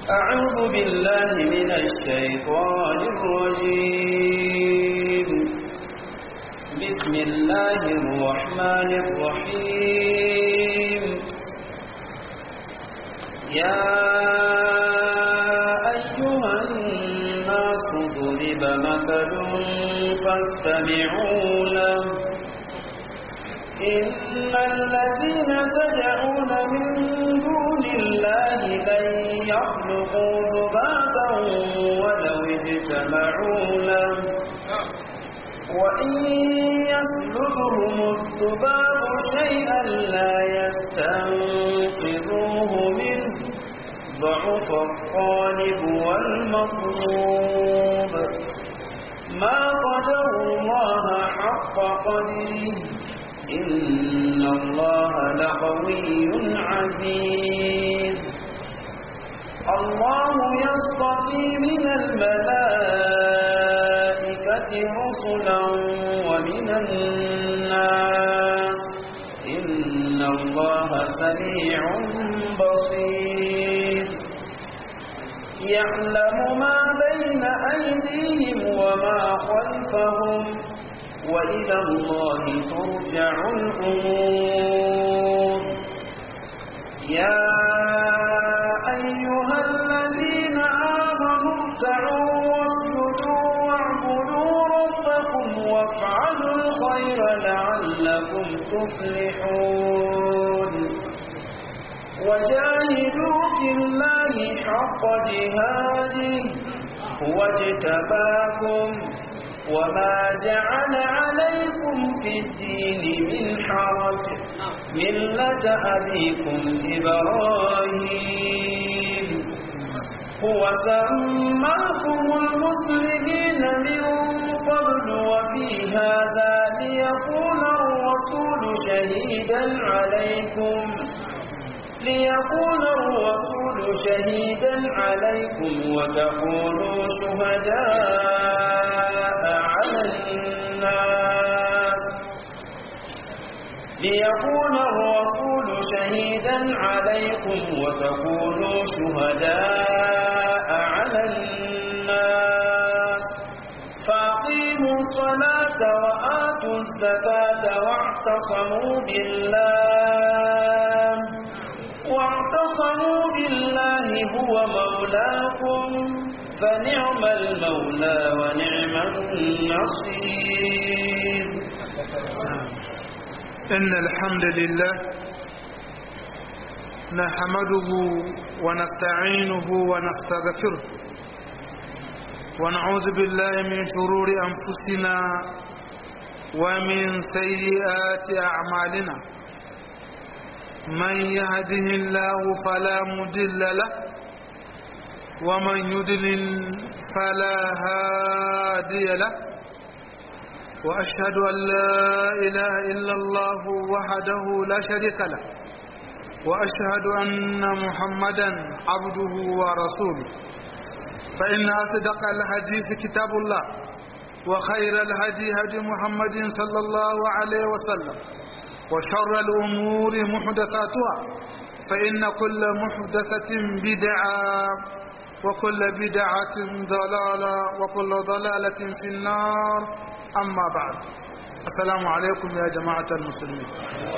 أعوذ بالله من الشيطان الرجيم بسم الله الرحمن الرحيم يا أيها الناس ضرب مثل فاستمعوا له إن الذين تدعون من دون الله لن يخلقوا ذبابا ولو اجتمعوا له وإن يسلبهم الذباب شيئا لا يستنقذوه منه ضعف الطالب والمطلوب ما قدروا الله حق قدره إن الله لقوي عزيز الله يصطفي من الملائكة رسلا ومن الناس إن الله سميع بصير يعلم ما بين أيديهم وما خلفهم وإلى الله ترجع الأمور يا أيها الذين آمنوا اركعوا واسجدوا واعبدوا ربكم وافعلوا الخير لعلكم تفلحون وجاهدوا في الله حق جهاده هو اجتباكم وما جعل عليكم في الدين من حرج ملة أبيكم إبراهيم هو سماكم المسلمين من قبل وفي هذا ليكون الرسول شهيدا عليكم ليكون الرسول شهيدا عليكم وتكونوا شهداء على الناس ليكون الرسول شهيدا عليكم وتكونوا شهداء على الناس فأقيموا الصلاة وآتوا الزكاة واعتصموا بالله واعتصموا بالله هو مولاكم فنعم المولى ونعم النصير إن الحمد لله نحمده ونستعينه ونستغفره ونعوذ بالله من شرور أنفسنا ومن سيئات أعمالنا من يهده الله فلا مدل له ومن يدلل فلا هادي له وأشهد أن لا إله إلا الله وحده لا شريك له وأشهد أن محمدا عبده ورسوله فإن أصدق الحديث كتاب الله وخير الهدي هدي محمد صلى الله عليه وسلم وشر الأمور محدثاتها فإن كل محدثة بدعة وكل بدعة ضلالة وكل ضلالة في النار أما بعد السلام عليكم يا جماعة المسلمين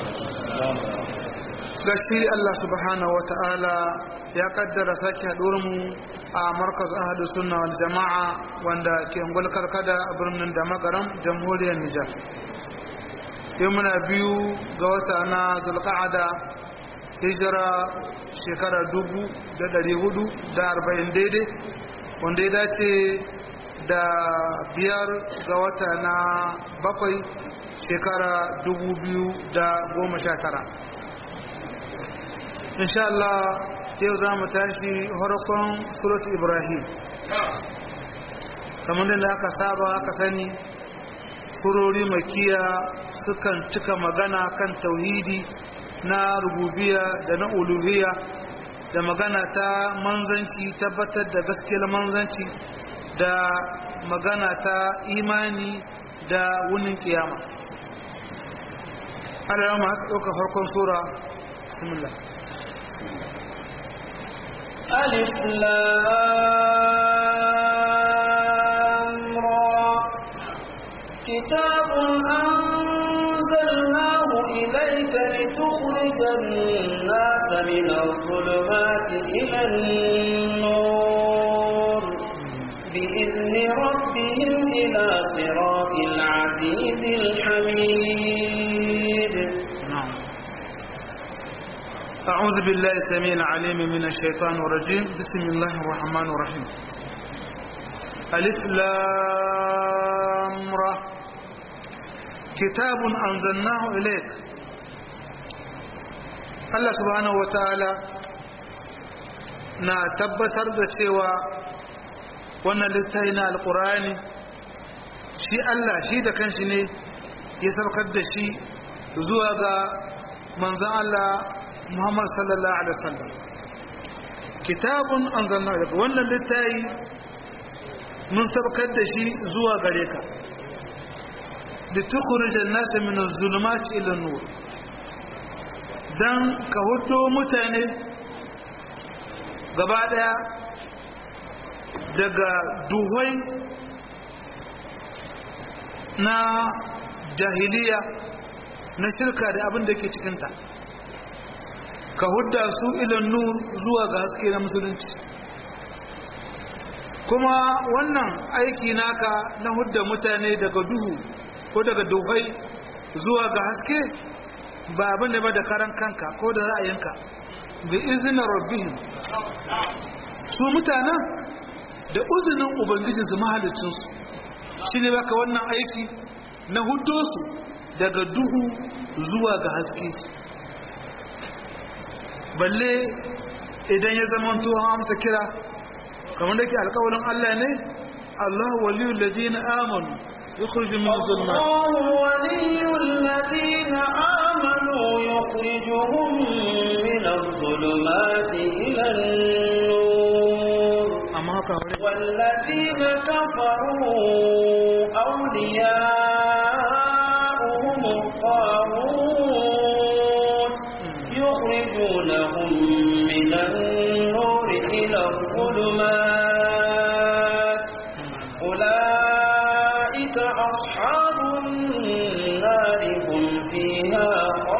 gashi Allah subhanahu wa ta'ala ya kaddara sake mu a markaz ahadu sunna wal jama'a wanda ke ngulkar kada a birnin da magaram jamhuriyar Nijar yau muna biyu ga wata na zulqa'ada hijira shekara dubu da dari hudu da arba'in daidai wanda ya dace da biyar ga wata na bakwai shekara dubu biyu da goma sha tara insha Allah yau za mu tashi harkon surat ibrahim kamar da aka saba aka sani surori makiya sukan cika magana kan tauhidi na rububiya da na uluhiya da magana ta manzanci tabbatar da gaskiyar manzanci da magana ta imani da wunin kiyama Allah ma ɗauka farkon sura bismillah ألف لام را كتاب أنزلناه إليك لتخرج الناس من الظلمات إلى النور بإذن ربهم إلى صراط العزيز الحميد نعم أعوذ بالله السميع العليم من الشيطان الرجيم بسم الله الرحمن الرحيم ألف لام را كتاب أنزلناه إليك Allah subhanahu wa ta'ala na tabbatar da cewa wannan littafi na alkurani shi Allah shi da kanshi ne ya saukar da shi zuwa ga manzan Allah Muhammad sallallahu alaihi wasallam kitabun anzalna daga wannan littafi mun saukar da shi zuwa gare ka litukhrijan nas min az-zulumati ila an-nur dan ka hudo mutane gaba daya daga duhai na jahiliya na shirka da abin da ke cikinta ka hudda su ilan nur zuwa ga haske na musulunci kuma wannan aiki naka na hudda mutane daga duhu ko daga duhai zuwa ga haske ba abin da ba da karan kanka ko da ra'ayinka bi izinin rabbihim su mutanen da uzinin ubangijinsu mahalicinsu shi ne baka wannan aiki na hudo su daga duhu zuwa ga haske balle idan ya zama tuwon amsa kira kamar da ke alkawalin Allah ne Allah waliyu lalzina amanu يخرج من الظلمات الله ولي الذين آمنوا يخرجهم من الظلمات إلى النور أما هكا والذين كفروا أولياؤهم الطاغوت يخرجونهم من النور إلى الظلمات أولئك أصحاب النار هم فيها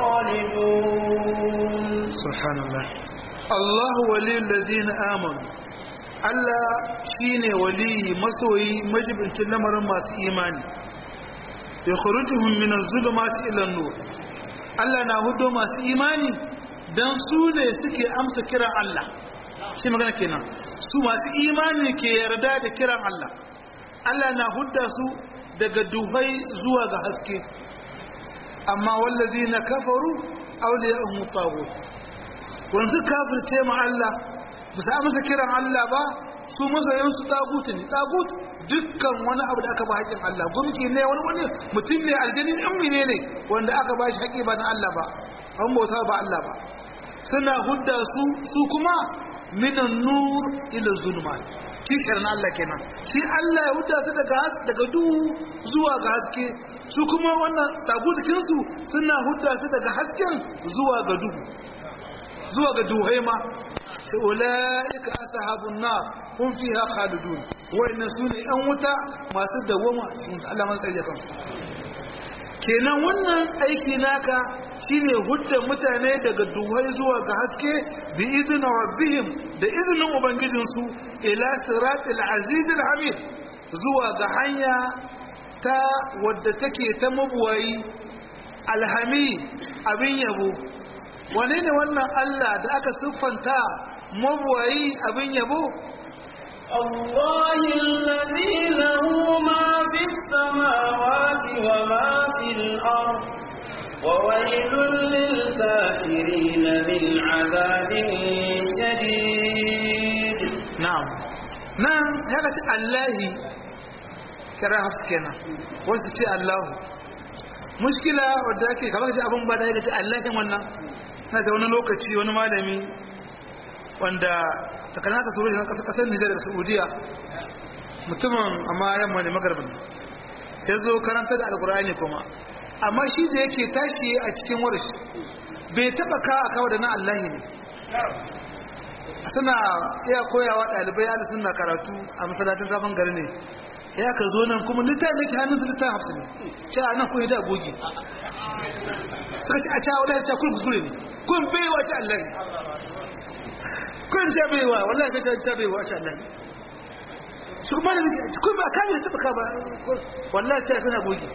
خالدون سبحان الله الله ولي الذين آمنوا Allah shi ne waliyi masoyi majibincin lamarin masu imani ya kurutuhun minan zulumati ilan nur Allah na hudo masu imani don su ne suke amsa kiran Allah shi magana kenan su masu imani ke yarda da kiran Allah Allah na hudda su daga duhai zuwa ga haske amma wallazi na kafaru auliya tagut wanzu kafirce ma Allah ba su amsa kiran Allah ba su masoyansu tagutu ne tagut dukkan wani abu da aka ba haƙin Allah gumki ne wani wani mutum ne aljani in ne ne wanda aka ba shi haƙi ba na Allah ba an bauta ba Allah ba suna hudda su su kuma minan nur ila zulmat kishar na Allah kenan shi Allah ya hudda su daga daga duhu zuwa ga haske su kuma wannan tagutikin su suna hudda su daga hasken zuwa ga duhu zuwa ga duhai ma sai ulaika ashabun nar hum fiha khalidun wa'inna sune yan wuta masu dawama cikin Allah man tsare kansu kenan wannan aiki naka shine hudda mutane daga duhai zuwa ga haske bi izinin rabbihim da izinin ubangijinsu ila siratil azizil hamid zuwa ga hanya ta wadda take ta mabuwayi alhami abin yabo wane ne wannan Allah da aka siffanta mabuwayi abin yabo الله الذي له ما في السماوات وما في الأرض وويل للكافرين من عذاب شديد na'am nan ya ce Allahi kira haskena wasu ce Allahu mushkila wadda ake kamar ce abin ba da ya ce Allahin wannan na da wani lokaci wani malami wanda takana ka turo shi na kasar Nijar da Saudiya mutumin amma yamma ne magarbin ya zo karanta da alkur'ani kuma amma shi da yake tashi a cikin warish bai taba ka a kawo da na Allahi ne suna iya koyawa ɗalibai ala suna karatu a masalatin zafin gari ne ya ka zo nan kuma littafi da ke hannun su littafi hafsu ne ce a nan kun yi da gogi suka ce a cewa wadda ya ce kun kuskure ne kun baiwa ce allahi kun ce baiwa wallahi ka ce baiwa ce allahi su kuma da kun ba kame da taɓa ba wallahi ce kuna gogi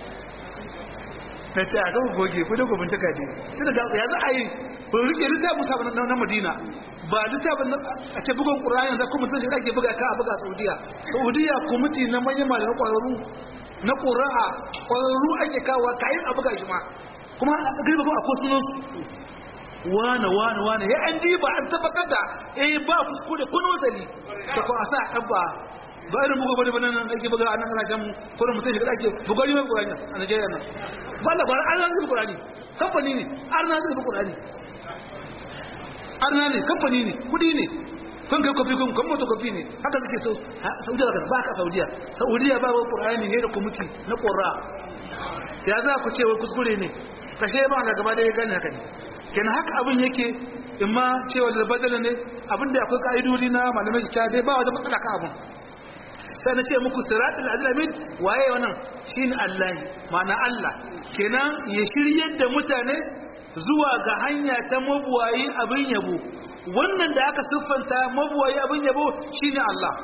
na ce a kan gogi ku da gobin cika ne tun da ya za a yi ba rike littafin musamman na madina ba littafin a ce bugun ƙura'ani da kuma sun shi ake buga ka a buga saudiya saudiya kwamiti na manyan malamai ƙwararru na ƙura'a ƙwararru ake kawo kayan a buga shi ma kuma a gari ba a ko sunansu wane wane wane ya an diba an tabbatar da eh ba kuskure kun wasali ta ko a sa ɗabba ba irin bugu bane bane nan ake buga a nan kasashen mu ko mutum shi ake bugari mai ƙurani a Najeriya nan ba la ba an zai ƙurani kamfani ne an zai ƙurani arna ne kamfani ne kudi ne kun kai kofi kun kun moto kofi ne haka suke so saudiya kan ba ka saudiya saudiya ba wai qur'ani ne da kumiti na qurra ya za ku ce wai kuskure ne kashe ba da gaba da ya gane haka ne kenan haka abin yake imma cewa da badala ne abin da akwai ka'idodi na malamai ta dai ba wata matsala ka abin sai na ce muku siratul azlamin waye wannan shine Allah ma'ana Allah kenan ya shiryar da mutane zuwa ga hanya ta mabuwayi abin yabo wannan da aka siffanta mabuwayi abin yabo shine Allah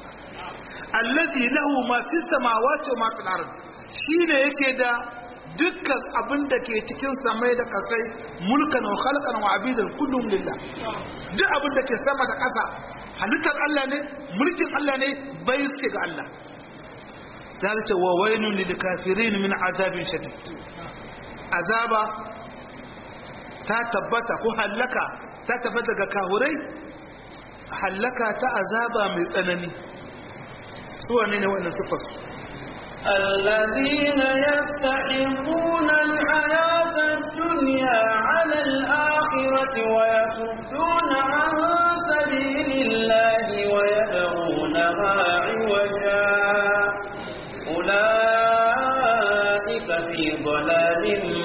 allazi lahu ma fi samawati wa ma fil ard shine yake da dukkan abin da ke cikin samai da kasai mulkan wa khalqan wa abidan kullum lillah duk abin da ke sama da ƙasa halittar Allah ne mulkin Allah ne bai suke ga Allah ya ce wa wailun lil kafirin min azabin shadid azaba ta tabbata ko hallaka ta tabbata ga kahurai hallaka ta azaba mai tsanani su wane ne wannan sifar الذين يستحبون الحياة الدنيا على الآخرة ويصدون عن سبيل الله ويبغونها عوجا أولئك في ضلال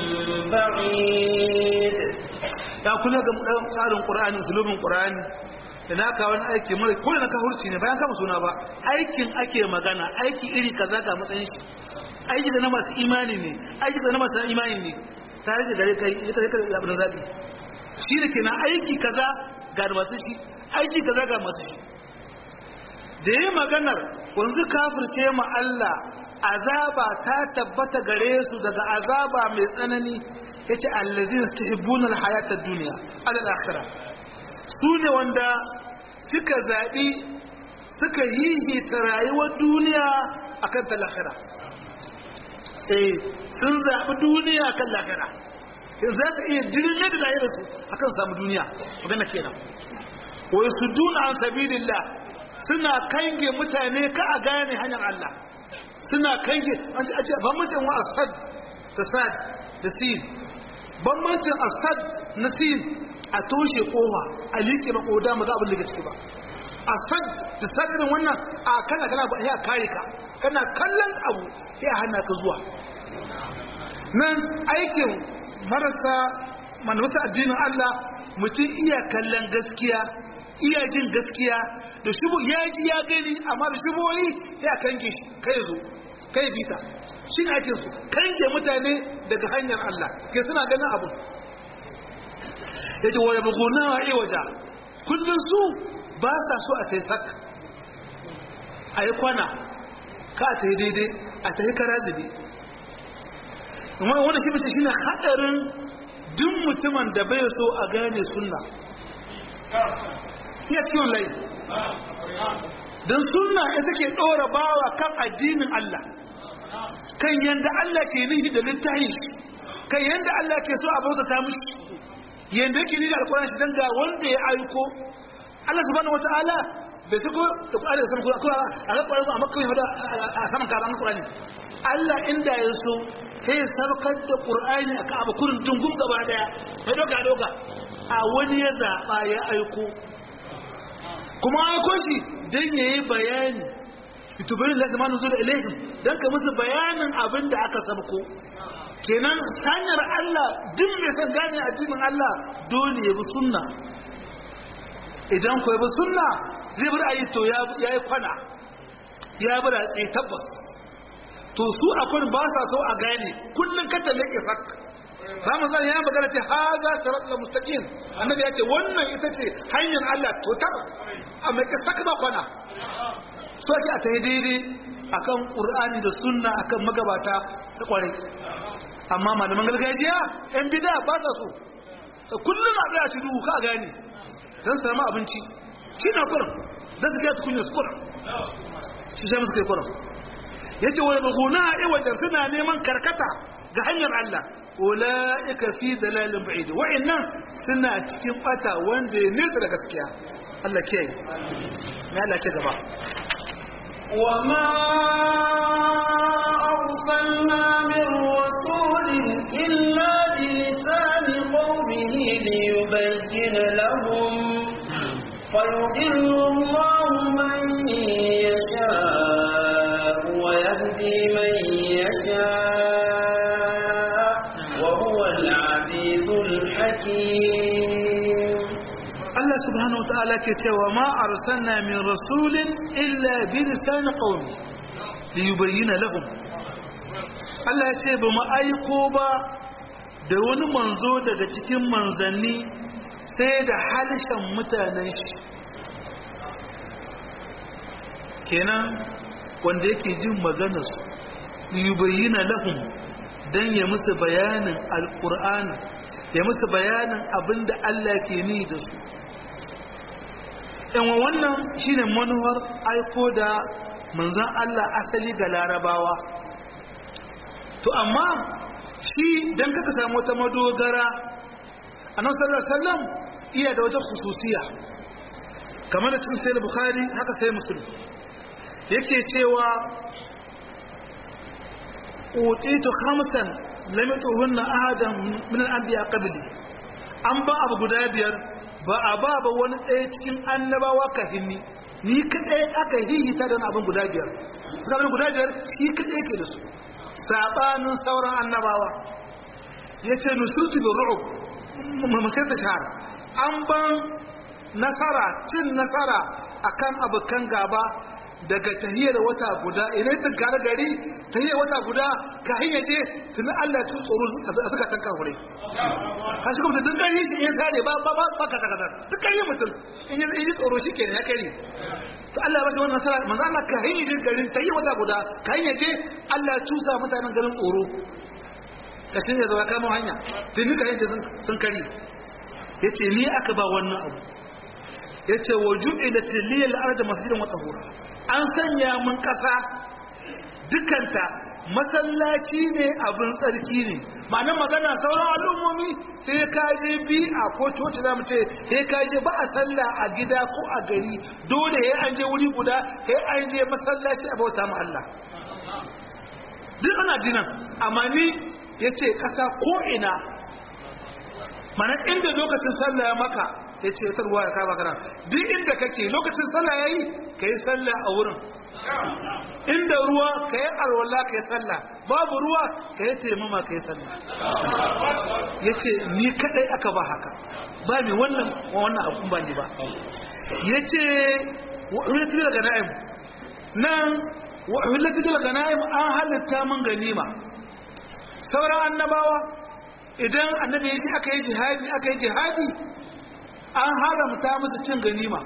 بعيد ya kula ga tsarin ƙura'ani musulmin ƙura'ani da na kawo wani aiki mara kula na kahurci ne bayan kama suna ba aikin ake magana aiki iri kaza ga matsayin shi aiki da na masu imani ne aiki da na masu imani ne tare da gare kai ita kai zaɓi na zaɓi shi da kenan aiki kaza ga masu shi aiki kaza ga masu shi da yi maganar wanzu kafirce ma Allah azaba ta tabbata gare su daga azaba mai tsanani yace allazina istahibbuna alhayata ad-dunya ala al-akhirah sune wanda suka zabi suka hihita rayuwar duniya akan ta lahira eh sun zabi duniya akan lahira in za su iya dirme da lahira su akan samu duniya magana kenan wa yasudduna an sabilillah suna kange mutane ka a gane hanyar Allah suna kange an ce ban mutum wa asad da sad da sin bambancin asad na sin a toshe kowa a liƙe makoda maza abin da ke ciki ba asad da sadirin wannan a kana kana ba ya kare ka kana kallon abu ya hana ka zuwa nan aikin marasa manusa addinin Allah mutum iya kallon gaskiya iya jin gaskiya da shubu ya ji ya gani amma da shuboyi ya kange shi kai zo kai bita shi ne ake su kange mutane daga hanyar Allah ke suna ganin abu ya ce waya buguna wa iwaja kullum su ba sa so a ta yi sak a yi kwana ka ta yi daidai a ta yi kara zube wanda shi mace shi ne haɗarin duk mutumin da bai so a gane sunna iya ciwon lai don sunna ita ke ɗora bawa kan addinin Allah kan yanda Allah ke nihi da littahi kan yanda Allah ke so a bautata mushi yanda yake nihi da alƙur'ani shi dan ga wanda ya aiko Allah subhanahu wataala bai sako da Qur'ani da saman Qur'ani a ga Qur'ani a makka da a saman kaban Qur'ani Allah inda ya so sai sarkar da Qur'ani a Ka'aba kurin dungum gaba daya sai doka doka a wani ya zaba ya aiko kuma aiko shi dan yayi bayani itubayin da zamanin zuwa ilaihim don ka musu bayanin abin da aka sabko kenan sanyar Allah duk mai son gane addinin Allah dole ya bi sunna idan ku bi sunna zai bar ayi to ya yi kwana ya bar tsaye tabbas to su akwai ba sa so a gane kullun ka talle ke sak Ramin zan ya magana ce ha za ta ratla mustaqim annabi ya ce wannan ita ce hanyar Allah to tar amma ke sak ba kwana so ake a tayi daidai akan qur'ani da sunna akan magabata da kwarai amma malaman gargajiya yan bid'a ba sa so kullun a tsaya ci duhu ka gane dan samu abinci shi na kurin dan su kai tukunya su kurin shi sai musu kai kurin yace wa yabghuna iwajan suna neman karkata ga hanyar Allah ulaika fi dalalin ba'id wa'annan suna cikin bata wanda ya nesa da gaskiya Allah ke yi ya Allah ce gaba وما أرسلنا من رسول إلا بلسان قومه ليبين لهم فيضل الله من يشاء ويهدي من يشاء وهو العزيز الحكيم Allah subhanahu wa ta'ala ke cewa ma arsalna min rasulin illa bi lisan qaumi li yubayyana lahum Allah ya ce ba mu aiko ba da wani manzo daga cikin manzanni sai da halishan mutanen shi kenan wanda yake jin maganarsu li yubayyana lahum dan ya musu bayanin alqur'ani ya musu bayanin abinda Allah ke ni da su yan wannan shine manuwar aiko da manzan Allah asali ga larabawa to amma shi dan kaka samu wata madogara annabi sallallahu alaihi wasallam iya da wata khususiya kamar da cikin sahih bukhari haka sai muslim yake cewa utitu khamsan lam yutuhunna ahadan min al-anbiya qabli an ba abu guda biyar ba a ba ba wani ɗaya cikin annabawa ka hinni ni kaɗai aka hihita da abin guda biyar zaman guda biyar shi kaɗai ke da su saɓanin sauran annabawa ya ce nusurtu bin ru'ub masai ta shahara an ban nasara cin nasara akan abokan gaba daga tahiyar wata guda idan ta gare gari tahiyar wata guda ka hanyar je tuni Allah ya tsoro a suka tanka hure ka shi kuma duk gari shi ya sare ba ba ba ka takadar duk gari mutum in yi tsoro shi kenan ya kare to Allah ya bashi wannan nasara manzo Allah ka hanyar je garin tahiyar wata guda ka hanyar je Allah ya cusa mutanen garin tsoro ka shi ya zo ya kama hanya tuni ka hanyar sun kare yace ni aka ba wannan abu yace wa ju'ilat liyal ardu masjidan wa tahura an sanya mun ƙasa dukanta masallaci ne abin tsarki ne ma'ana magana sauran al'ummomi sai ka je bi a ko coci za mu ce sai ka je ba a sallah a gida ko a gari dole ya an je wuri guda sai an je masallaci a bauta ma Allah duk ana dinan amma ni ya ce ƙasa ko ina mana inda lokacin sallah ya maka ya ce ta ruwa ya kama kana duk inda kake lokacin sallah ya yi ka yi sallah a wurin inda ruwa ka yi alwala ka yi sallah babu ruwa ka yi taimama ka yi sallah ya ce ni kadai aka ba haka ba mai wannan wannan abun ba ne ba ya ce wa'ulati daga na'im nan wa'ulati daga na'im an halitta mun ganima sauran annabawa idan annabi ya aka yi jihadi aka yi jihadi an haramta musu cin ganima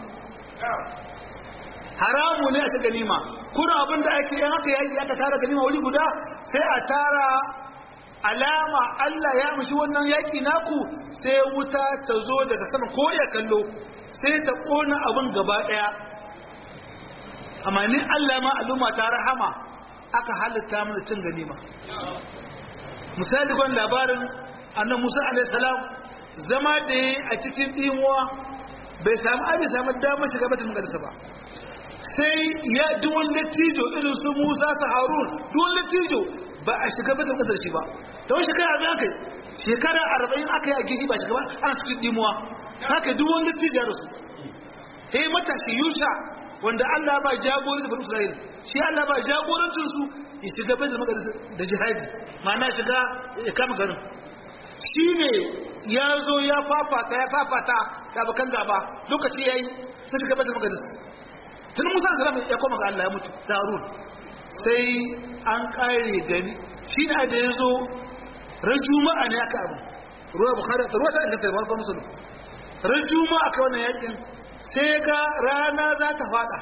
haramu ne a ci ganima kuna abin da ake yin haka yaki aka tara ganima wuri guda sai a tara alama Allah ya mushi wannan yaki naku sai wuta ta zo daga sama ko ya kallo sai ta kona abin gaba daya amma ni Allah ma al'umma ta rahama aka halitta mana cin ganima misali gwan labarin annabi Musa alaihi salam zama da yi a cikin ɗimuwa bai samu abin samu damar shiga batin magarisa ba sai ya duwan lattijo irin su musa su harun duwan lattijo ba a shiga batin ƙasar shi ba ta wani shekara abin aka yi shekara arba'in aka yi a gihi ba shiga ba ana cikin ɗimuwa haka duwan lattijo da su sai matashi yusha wanda allah ba jagorin da bani isra'il shi allah ba jagorancin su ya shiga batin magarisa da jihadi ma'ana shiga ya kama garin shi ne ya zo ya fafata ya fafata ya bakan gaba lokaci yayi ta shiga baitul maqdis tun Musa salam ya koma ga Allah ya mutu Harun sai an kare gani shi ne da ya zo ran juma'a ne aka abu ruwa bukhari ruwa ta inganta ba musulun ran juma'a aka wannan yakin sai ga rana za ta fada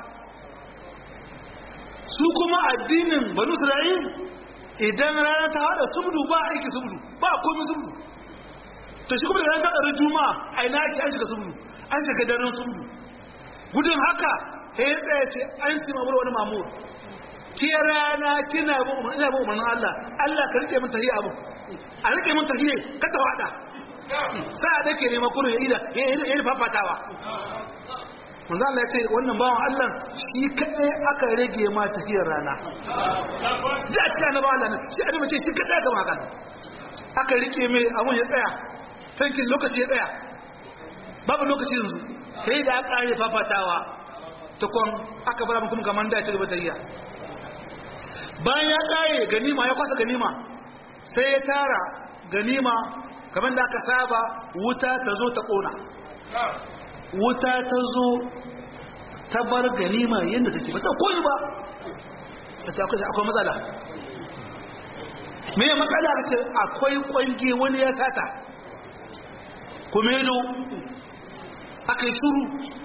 su kuma addinin banu isra'il idan rana ta fada subdu ba aiki subdu ba komai subdu to shi kuma da rana ta fada juma'a a ina ake an shiga subdu an shiga daren subdu gudun haka sai ya tsaya ce an ci mamur wani mamur ke rana kina ina ba umarnin Allah Allah ka rike min tahiyya abu a rike min tahiyya ka ta wada sai da ke nema kurin ida ya yi fafatawa manzo Allah ya ce wannan bawan Allah shi kadai aka rage ma tahiyyar rana ji a cikin annabawa Allah shi annabi ce shi kadai aka maka aka rike mai abun ya tsaya tankin lokaci ya tsaya babu lokaci yanzu kai da aka yi fafatawa tukon aka bar mu kuma kaman da ci gaba tahiyya bayan ya ƙare ganima ya kwasa ganima sai ya tara ganima kamar da aka saba wuta ta zo ta ƙona wuta ta zo ta bar ganima yadda take ba ta koyi ba akwai matsala me matsala ka ce akwai kwange wani ya sata kumelo aka yi shuru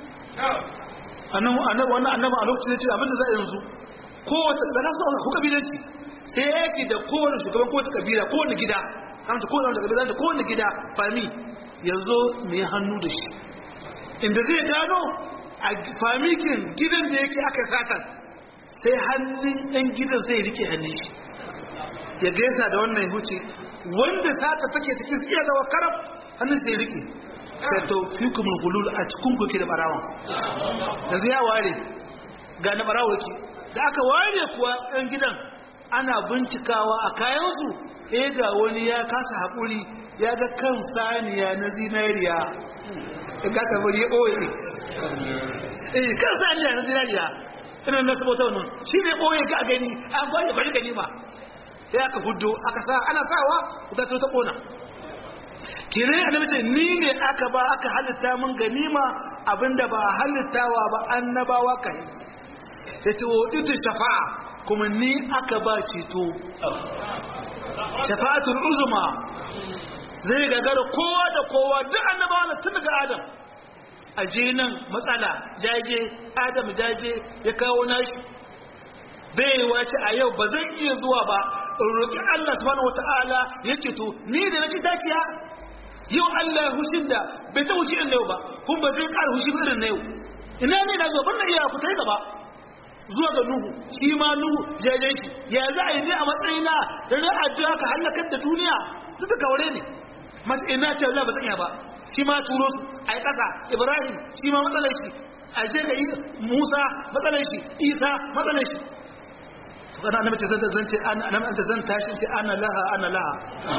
annabi annabi a lokacin ce abinda za a yanzu kowace da nasu ku kabilanci sai yake da kowane shugaban kowace kabila kowane gida kamta kowane kabila da kowane gida fami ya zo mai hannu da shi inda zai gano a famikin gidan da yake aka satan sai hannun ɗan gidan sai rike hannun shi ya gaisa da wannan huce wanda sata take cikin iya zawa karab hannun sai rike sai to fi kuma gulul a cikin kuke da barawan da zai ware ga na barawa ke da aka ware kuwa ɗan gidan ana bincikawa a kayansu eh ga wani ya kasa haƙuri ya ga kan saniya na zinariya in ka karbar ya ɓoye eh kan saniya na zinariya ina na sabota wannan shi ne ɓoye ka gani an kwaye bari gani ba ya aka hudu aka sa ana sawa ta ta ƙona kire annabi ce ni ne aka ba aka halitta mun ganima abinda ba halittawa ba annabawa kai yace wa udu shafa'a kuma ni aka ba ceto shafa'atul uzma zai gagara kowa da kowa duk annabawa tun daga adam aje nan matsala jaje adam jaje ya kawo nashi bai wace a yau ba zan iya zuwa ba roƙi Allah subhanahu wataala ya ceto ni da nake dakiya yau Allah hushin da bai ta hushi irin yau ba kun ba zai ƙara hushi irin na yau ina ne na zo ban na iya ku ta gaba zuwa ga Nuhu shi ma Nuhu jajen shi ya za a yi ne a matsayina da na addu'a ka halakar da duniya duk da kaure ne mace ina ce Allah ba zan iya ba shi ma turo su a yi ƙasa Ibrahim shi ma matsalar shi a je ga Musa matsalar shi Isa matsalar shi kana annabi ce zan zan ce annabi anta zan tashi ce ana laha ana laha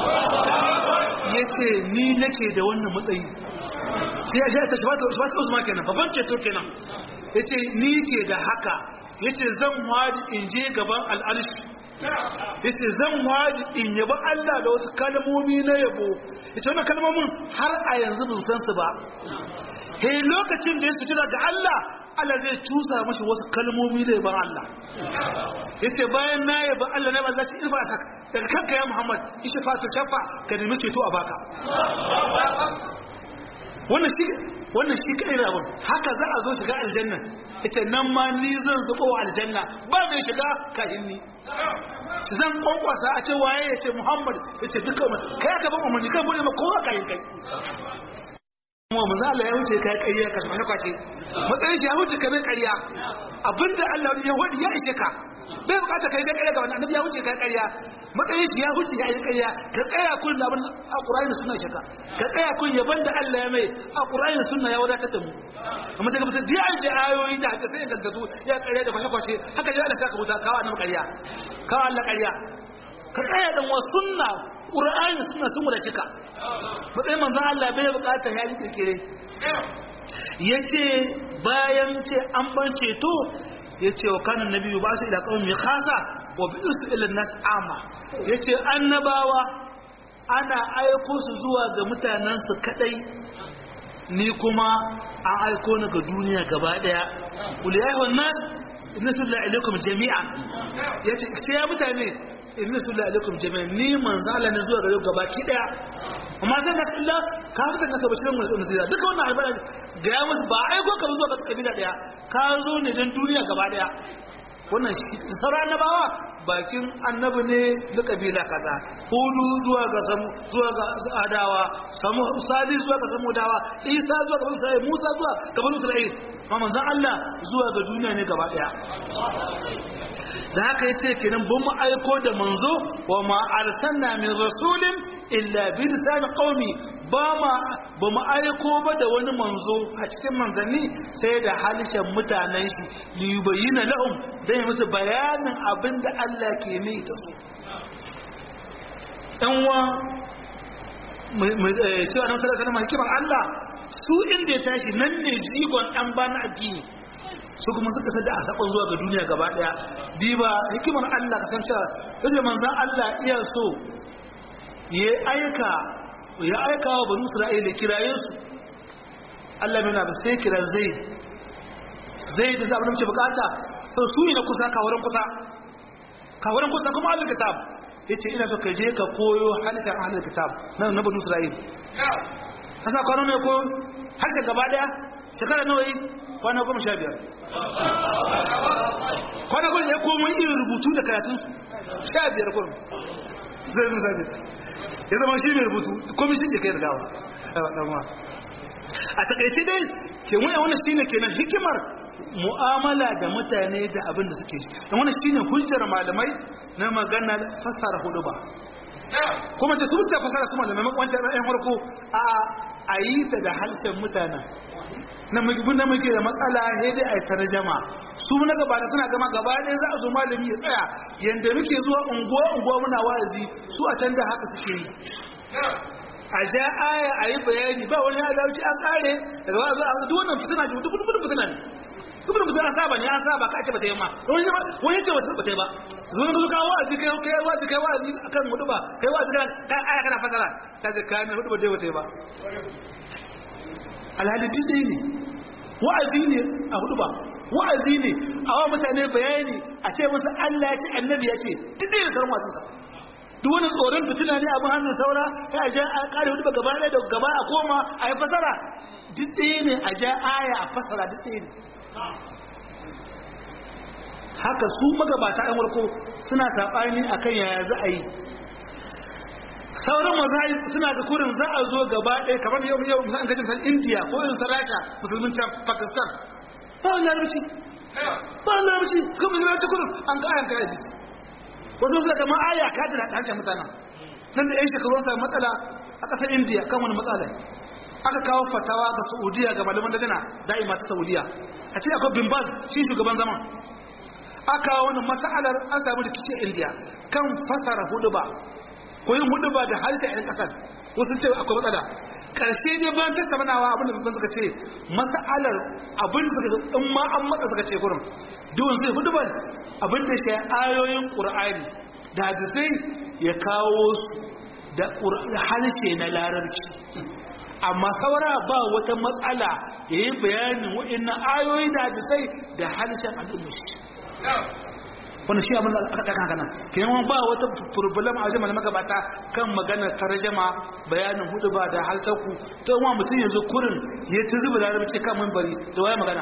yace ni nake da wannan matsayi sai ya ta shafata shafata uzma kenan babban ceto kenan yace ni ke da haka yace zan wadi in je gaban al'arshi yace zan wadi in yaba Allah da wasu kalmomi na yabo yace wannan kalmomin har a yanzu ban san su ba he lokacin da ya sutura ga Allah Allah zai cusa mashi wasu kalmomi da yaban Allah yace bayan na yaban Allah na ban zaci irfa ka daga kanka ya Muhammad ishe fatu shafa ka nemi ceto a baka wannan shi wannan shi kai da abun haka za a zo shiga aljanna yace nan ma ni zan zubo aljanna ba mai shiga kafin ni shi zan kwankwasa a ce waye yace Muhammad yace dukkan mu kai ka ba umarni kai bude ma kowa kai kai kuma manzo Allah ya wuce kai ƙarya ka mana kwace matsayin shi ya wuce kai ƙarya abinda Allah ya wadi ya ishe ka bai bukata kai ƙarya ga wannan annabi ya wuce kai ƙarya matsayin shi ya wuce ya yi ƙarya ka tsaya kun da abin alqur'ani da sunna shaka ka tsaya kun yaban da Allah ya mai alqur'ani da sunna ya wadatar da mu amma daga mutum da an je ayoyi da haka sai ya gaggatu ya ƙarya da kwashe kwashe haka ji Allah saka wuta kawo annabi ƙarya kawo Allah ƙarya ka tsaya dan wa sunna qur'ani da sunna sun wadace ka matsayin manzan Allah bai bukata ya yi kirkire ya ce bayan ce an ban ceto ya ce wa kanan na biyu ba su ila kawai mai kasa wa bi su ilin nas ama ya ce annabawa ana aiko su zuwa ga mutanensu kadai ni kuma an aiko ni ga duniya gaba daya kul ya ayyuhan nas inna sallallahu alaikum jami'an yace sai ya mutane inna sallallahu alaikum jami'an ni manzo Allah ne zuwa gare gaba ki daya amma zan da Allah ka fitar da kabacin mun da zira duka wannan albara ga ya musu ba aiko ka zuwa ga kabila daya ka zo ne dan duniya gaba daya wannan sauran annabawa bakin annabi ne da kabila kaza hudu zuwa ga samu zuwa ga adawa samu sadi zuwa ga samu dawa isa zuwa ga isra'il musa zuwa ga banu isra'il amma manzon Allah zuwa ga duniya ne gaba daya da haka yace kenan ban mu aiko da manzo wa ma arsalna min rasulin illa bi lisan qaumi ba ma ba mu aiko ba da wani manzo a cikin manzanni sai da halishan mutanen shi li yubayyana lahum dan ya musu bayanin abinda Allah ke ne da su ɗan wa sai annabi sallallahu alaihi hikimar Allah su inda ya tashi nan ne jigon ɗan bana addini su kuma suka sada a sakon zuwa ga duniya gaba daya diba hikimar Allah ka san cewa yace manzon Allah iya so ya aika ya aika wa banu Isra'ila kiraye su Allah bai na ba sai kira zai zai da abin da muke bukata sau su ne na kusa kawarin kusa kawarin kusa kuma ahlul kitab yace ina so ka je ka koyo halishan ahlul kitab na na banu Isra'ila kasa kwano ne ko harshen gaba daya shekara nawa yi kwana goma sha biyar kwana goma ya komo irin rubutu da karatun sha biyar kurum zai nusa ne ya zama shi mai rubutu komishin da kai da gawa a takaice dai ke wani wani shi ne kenan hikimar mu'amala da mutane da abin da suke da wani shi ne hujjar malamai na maganar fassara hudu ba kuma ce su musta fasara su malamai wancan ɗan farko a a yi ta da halshen mutanen na magibin da muke da matsala sai dai a yi tarjama su na gaba da suna gama gaba ɗaya za a zo malami ya tsaya yadda muke zuwa unguwa unguwa muna wa'azi su a can da haka suke yi a ja aya a yi bayani ba wani adalci an tsare daga ba zuwa duk wannan fitina ce duk duk fitina ne duk duk fitina saba ne an saba ka ce ba ta yi ma wani ce ba ta yi ba zuwa ka zo kawo wa'azi kai kai wa'azi kai wa'azi akan hudu ba kai wa'azi kai aya kana fasara ta ce kai hudu ba ta yi ba alhali duk dai ne wa'azi ne a hudu ba wa'azi ne a wa mutane bayani a ce musu Allah ya ce annabi ya ce duk dai ne sauran wasu ka duk wani tsoron fitina ne abin hannun saura ya a ja a kare hudu ba gaba ɗaya da gaba a koma a yi fasara duk dai ne a ja aya a fasara duk dai ne haka su magabata yan warko suna saɓani akan yaya za a yi sauran mazahib suna ga kurin za a zo gaba ɗaya kamar yau yau an gajin san indiya ko yin saraka musulmin can pakistan ba wani larabci ba wani larabci kuma larabci kurin an ga ayan kayan wasu suna kama aya ka da harshen mutanen nan da yan shekaru sa matsala a ƙasar indiya kan wani matsala aka kawo fatawa ga saudiya ga malaman dajana da'ima ta saudiya a ce akwai bin baz shi shugaban zaman aka wani mas'alar an samu rikici indiya kan fasara hudu ba ko yin hudu ba da harshen 'yan kasar wasu ce akwai matsala karshe ne bayan tattaunawa abinda babban suka ce mas'alar abin suka ce in ma an matsa suka ce kurin duwan sai hudu ba abinda shi ayoyin ƙur'ani da hadisai ya kawo su da harshe na larabci amma saura ba wata matsala ya yi bayanin waɗannan ayoyi da hadisai da harshen al'ummashi wanda shi abin da aka ɗaka kanan kenan ba wata problem a wajen magabata kan maganar tarjama bayanin hudu ba da haltaku ta wa mutum yanzu kurin ya ta zuba larabci kan mambari da waya magana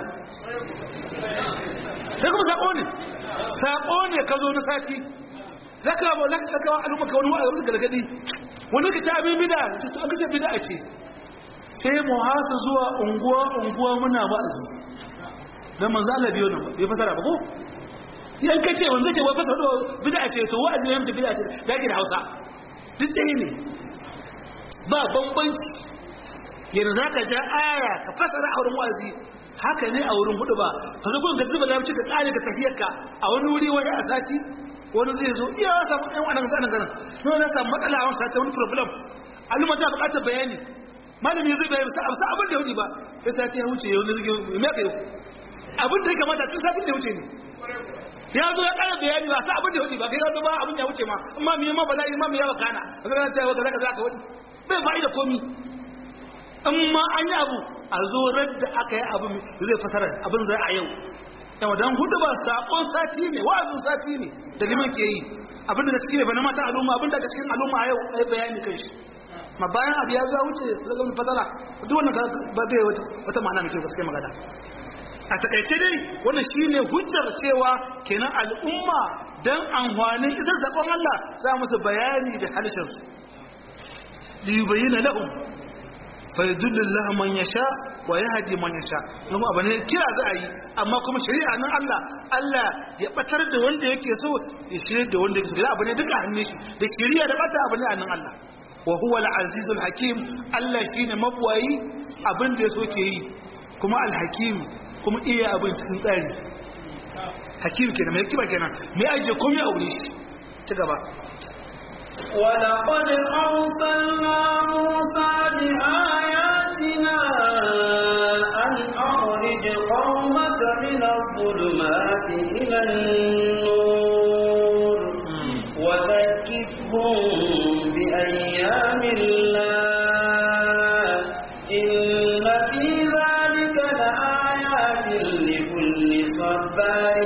sai kuma saƙo ne saƙo ne ka zo na sati za ka ba za ka wa al'umma ka wani wa'azin gargadi wani ka ta abin bida an kace bida ce sai mu hasa zuwa unguwa unguwa muna wa'azi dan manzo Allah biyo nan bai fasara ba ko yan ka ce wanda ce wai fasa do bid'a ce to wa'azi ne mutum bid'a ce da ke da Hausa duk ɗaya ne ba bambanci yanzu zaka ja aya ka fasara a wurin wa'azi haka ne a wurin hudu ba ka zo gurin ka zuba larabci ka tsare ka tafiyar ka a wani wuri wani a sati wani zai zo iya wata yan wannan zanen ganin no za ta matsala a wani sati wani problem al'umma ta buƙatar bayani malami zai bayani sa abin da ya wuce ba sai sati ya wuce yau ne zai me ka yau abin da ya kamata tun satin da ya wuce ne ya zo ya ƙara bayani ba sa abin da hudu ba kai ya zo ba abin ya wuce ma amma mi ma bala'i ma mi ya bakana a zama cewa kaza kaza ka wani bai fa'ida komi amma an yi abu a zo radda aka yi abu zai fasara abin zai a yau yawa don hudu ba saƙon sati ne wa'azin sati ne da liman ke yi abin da cikin ba na mata al'umma abin da ga cikin al'umma a yau a yi bayani kan shi ma bayan abu ya zo wuce zaga mai fasara duk wannan ba bai wata ma'ana mai kyau gaske magana a takaice dai wannan shine hujjar cewa kenan al'umma dan amfanin idan sakon Allah za musu bayani da halishin su li yubayyana lahum fa yudullu Allah man yasha wa yahdi man yasha kuma abin ne kira za a yi amma kuma shari'a nan Allah Allah ya batar da wanda yake so ya shirye da wanda yake so abu ne duka hannun shi da shari'a da bata abu ne a nan Allah wa huwa al-azizul hakim Allah shine mabwayi abin da yaso ke yi kuma al-hakim kuma iya abin cikin tsari hakim kenan mai kiba kenan mai aje komai a wuri ci gaba ولقد أرسلنا موسى بآياتنا أن أخرج قومك من الظلمات إلى النور وذكرهم بأيام الله إن في ذلك لآيات لكل صبار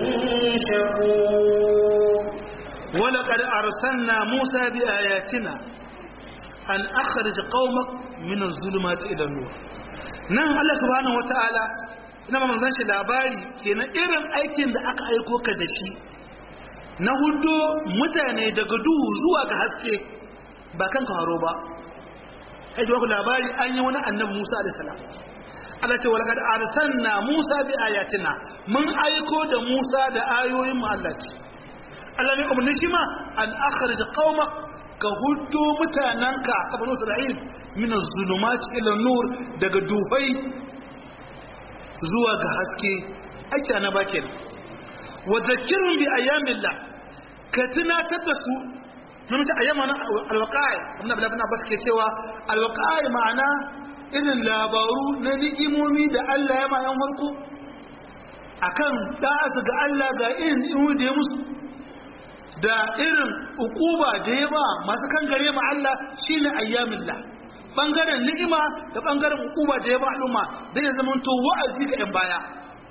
شكور ولقد أرسلنا موسى بآياتنا أن أخرج قومك من الظلمات إلى النور nan Allah subhanahu wataala ina manzon shi labari kenan irin aikin da aka aiko ka da shi na hudu mutane daga duhu zuwa ga haske ba kan haro ba kai ku labari an yi wani annabi Musa alaihi salam Allah ce walaqad arsalna Musa bi ayatina mun aiko da Musa da ayoyin mu Allah ce Allah ne umarni shi ma an akhrij qauma ka hudu mutananka ta banu Isra'il min az-zulumat ila nur daga duhai zuwa ga haske ake na bakin wa zakkirhum bi ayyamillah ka tunatar da su mun ta ayyama na alwaqa'i ibn abdullah ibn abbas ke cewa alwaqa'i ma'ana irin labaru na ni'imomi da Allah ya ma yan farko akan da su ga Allah ga irin ni'imomi da ya musu da irin ukuba da ya ba masu kan gare ma Allah shine ayyamillah bangaren ni'ima da bangaren ukuba da ya ba al'umma dan ya zama to wa'azi ga yan baya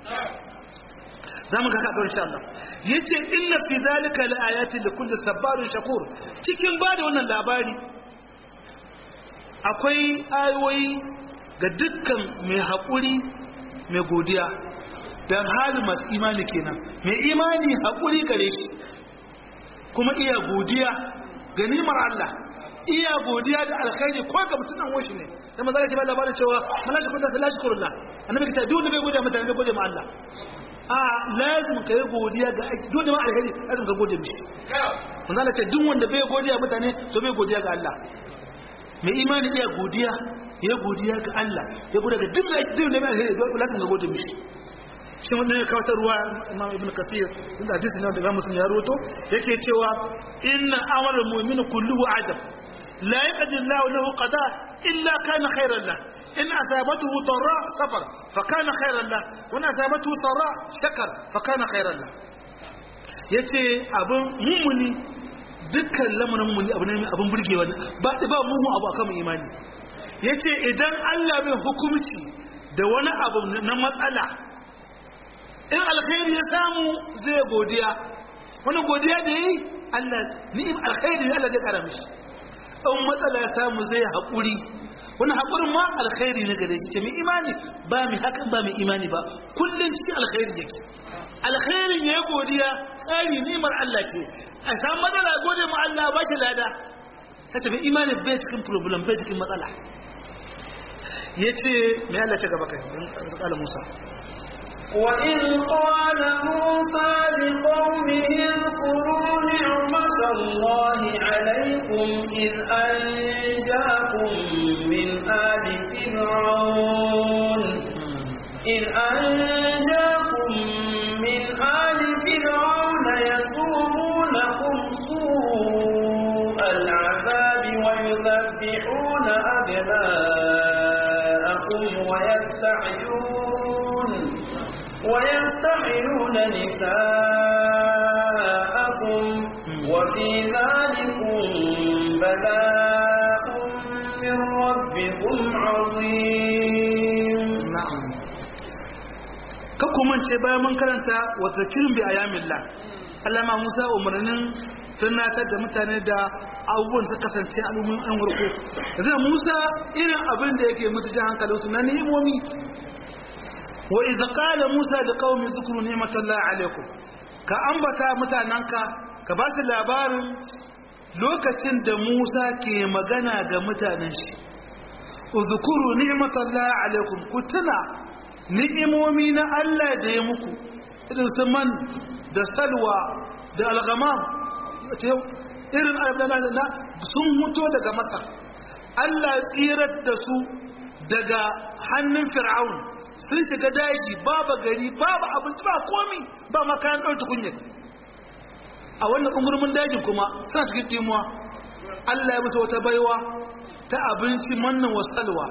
zamu ga kaka insha Allah yace inna fi zalika laayatin likulli sabarin shakur cikin bada wannan labari akwai ayoyi ga dukkan mai haƙuri mai godiya dan halin masu imani kenan mai imani haƙuri gare shi kuma iya godiya ga nimar Allah iya godiya da alkhairi ko ga mutum nan washi ne sai manzo Allah ya ba labarin cewa malaka kun da sallah shukrullah annabi ka ce duk wanda bai godiya mutane bai gode ma Allah a lazim ka yi godiya ga aiki duk da ma alkhairi lazim ka gode mishi manzo Allah ce duk wanda bai godiya mutane to bai godiya ga Allah mai imani iya godiya ya godiya ga Allah ya godiya ga duk da mai alkhairi lazim ka gode mishi shi wanda ya kawo ruwa imam ibn kasir inda hadisi ne da muslim ya roto yake cewa inna amrul mu'mini kulluhu ajab la yaqdi Allahu lahu qada illa kana khayran lah in asabatuhu darra safar fa kana khayran lah wa in asabatuhu sarra shakar fa kana khayran lah yace abun mumuni dukkan lamarin mumuni abu ne abun burgewa ba ba mumu abu akan imani yace idan Allah bai hukunci da wani abu na matsala in alkhairi ya samu zai godiya wani godiya da yi Allah ni'im alkhairi ne Allah zai kara mishi in matsala ya samu zai haƙuri wani haƙurin ma alkhairi ne gare shi ce mai imani ba mai hakan ba mai imani ba kullum cikin alkhairi yake alkhairin ya godiya tsari ni'imar Allah ce a samu matsala gode ma Allah ba shi lada sai ce mai imani bai cikin problem bai cikin matsala yace mai Allah ce gaba kai dan Musa وإذ قال موسى لقومه اذكروا نعمة الله عليكم إذ أنجاكم من آل فرعون إذ أنجاكم من آل فرعون يسومونكم سوء العذاب ويذبحون أبناءكم ويستحيون ويستحيون نساءكم وفي ذلكم بلاء من ربكم عظيم na'am kakku mance bayan mun karanta wa zakirin bi ayamillah Allah ma Musa umarnin tunatar da mutane da abubuwan su kasance al'ummin an warko yanzu Musa irin abin da yake mutu jan hankalinsu na ni'imomi wa idza qala Musa da qaumi zikru ni'matallahi alaikum ka ambata mutananka ka ba su labarin lokacin da Musa ke magana ga mutanen shi uzkuru ni'matallahi alaikum ku tuna ni'imomi na Allah da ya muku irin su man da salwa da algamam irin alhamdulillah na sun mutu daga matsar Allah tsirar da su daga hannun fir'aun sun shiga daji babu gari babu abinci ba komi ba makayan ɗauki kunyar a wannan ƙungurmin dajin kuma suna cikin dimuwa Allah ya mutu wata baiwa ta abinci mannan wa salwa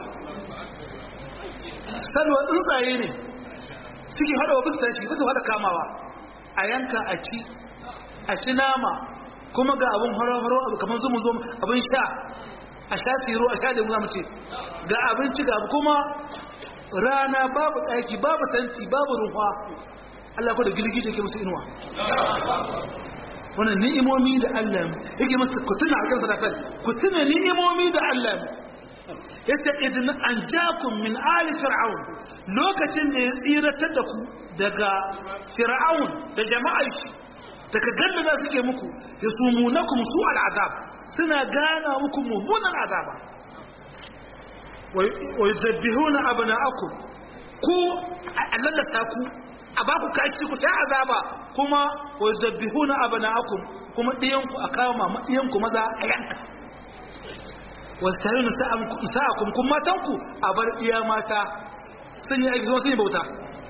salwa tsuntsaye ne suke hada wa bisa shi bisa hada kamawa a yanka a ci a ci nama kuma ga abin horo-horo abu kamar zumu zumu abin sha a sha tsiro a sha lemu zamu ce ga abinci ga kuma rana babu tsaki babu tanti babu ruwa Allah ko da girgije ke musu inuwa wannan ni'imomi da Allah yake masa ku tuna a kan sadafat ku tuna ni'imomi da Allah yace idan an jakum min ali fir'aun lokacin da ya tsiratar da ku daga fir'aun da jama'ar shi daga ganda da suke muku ya sumunakum su al'azab suna gana muku mummunan azaba wa yudabbihuna abna'akum ku allallata ku a ba ku kashi ku sha azaba kuma wa yudabbihuna abna'akum kuma diyanku a kama diyanku maza a yanka wasu sa'akun kun matanku a bar iya mata sun yi aiki zuwa sun yi bauta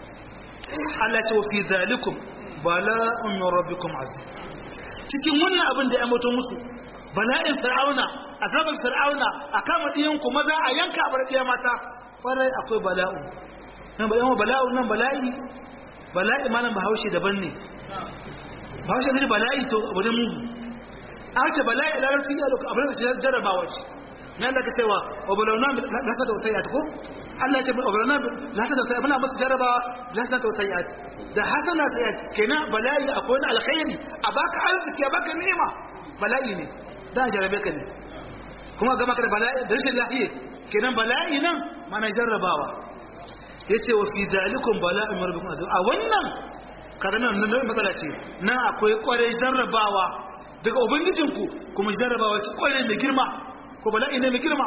Allah ce wa fi zalikum bala'un min rabbikum azim cikin wannan abin da ya mutu musu bala'in fir'auna azabar fir'auna a kama diyanku maza a yanka a bar iya mata kwarai akwai bala'un nan bala'un bala'un nan bala'i bala'i malam bahaushe daban ne bahaushe ne bala'i to abu ne mugu a ce bala'i larabci ya doka abin da jarrabawa ce nan da ka cewa obalauna lasa da wasai ko Allah ce obalauna lasa da wasai muna musu jaraba lasa da wasai da hasana ta kenan bala'i akwai wani alkhairi a baka arziki a baka ni'ima bala'i ne da jarabe ka ne kuma ga maka da bala'i da rashin lafiya kenan bala'i nan mana jarrabawa yace wa fi zalikum bala'un rabbikum azim a wannan kaga nan nan matsala ce nan akwai kwarai jarrabawa daga ubangijinku kuma jarrabawa ce kwarai mai girma ko bala'i ne mai girma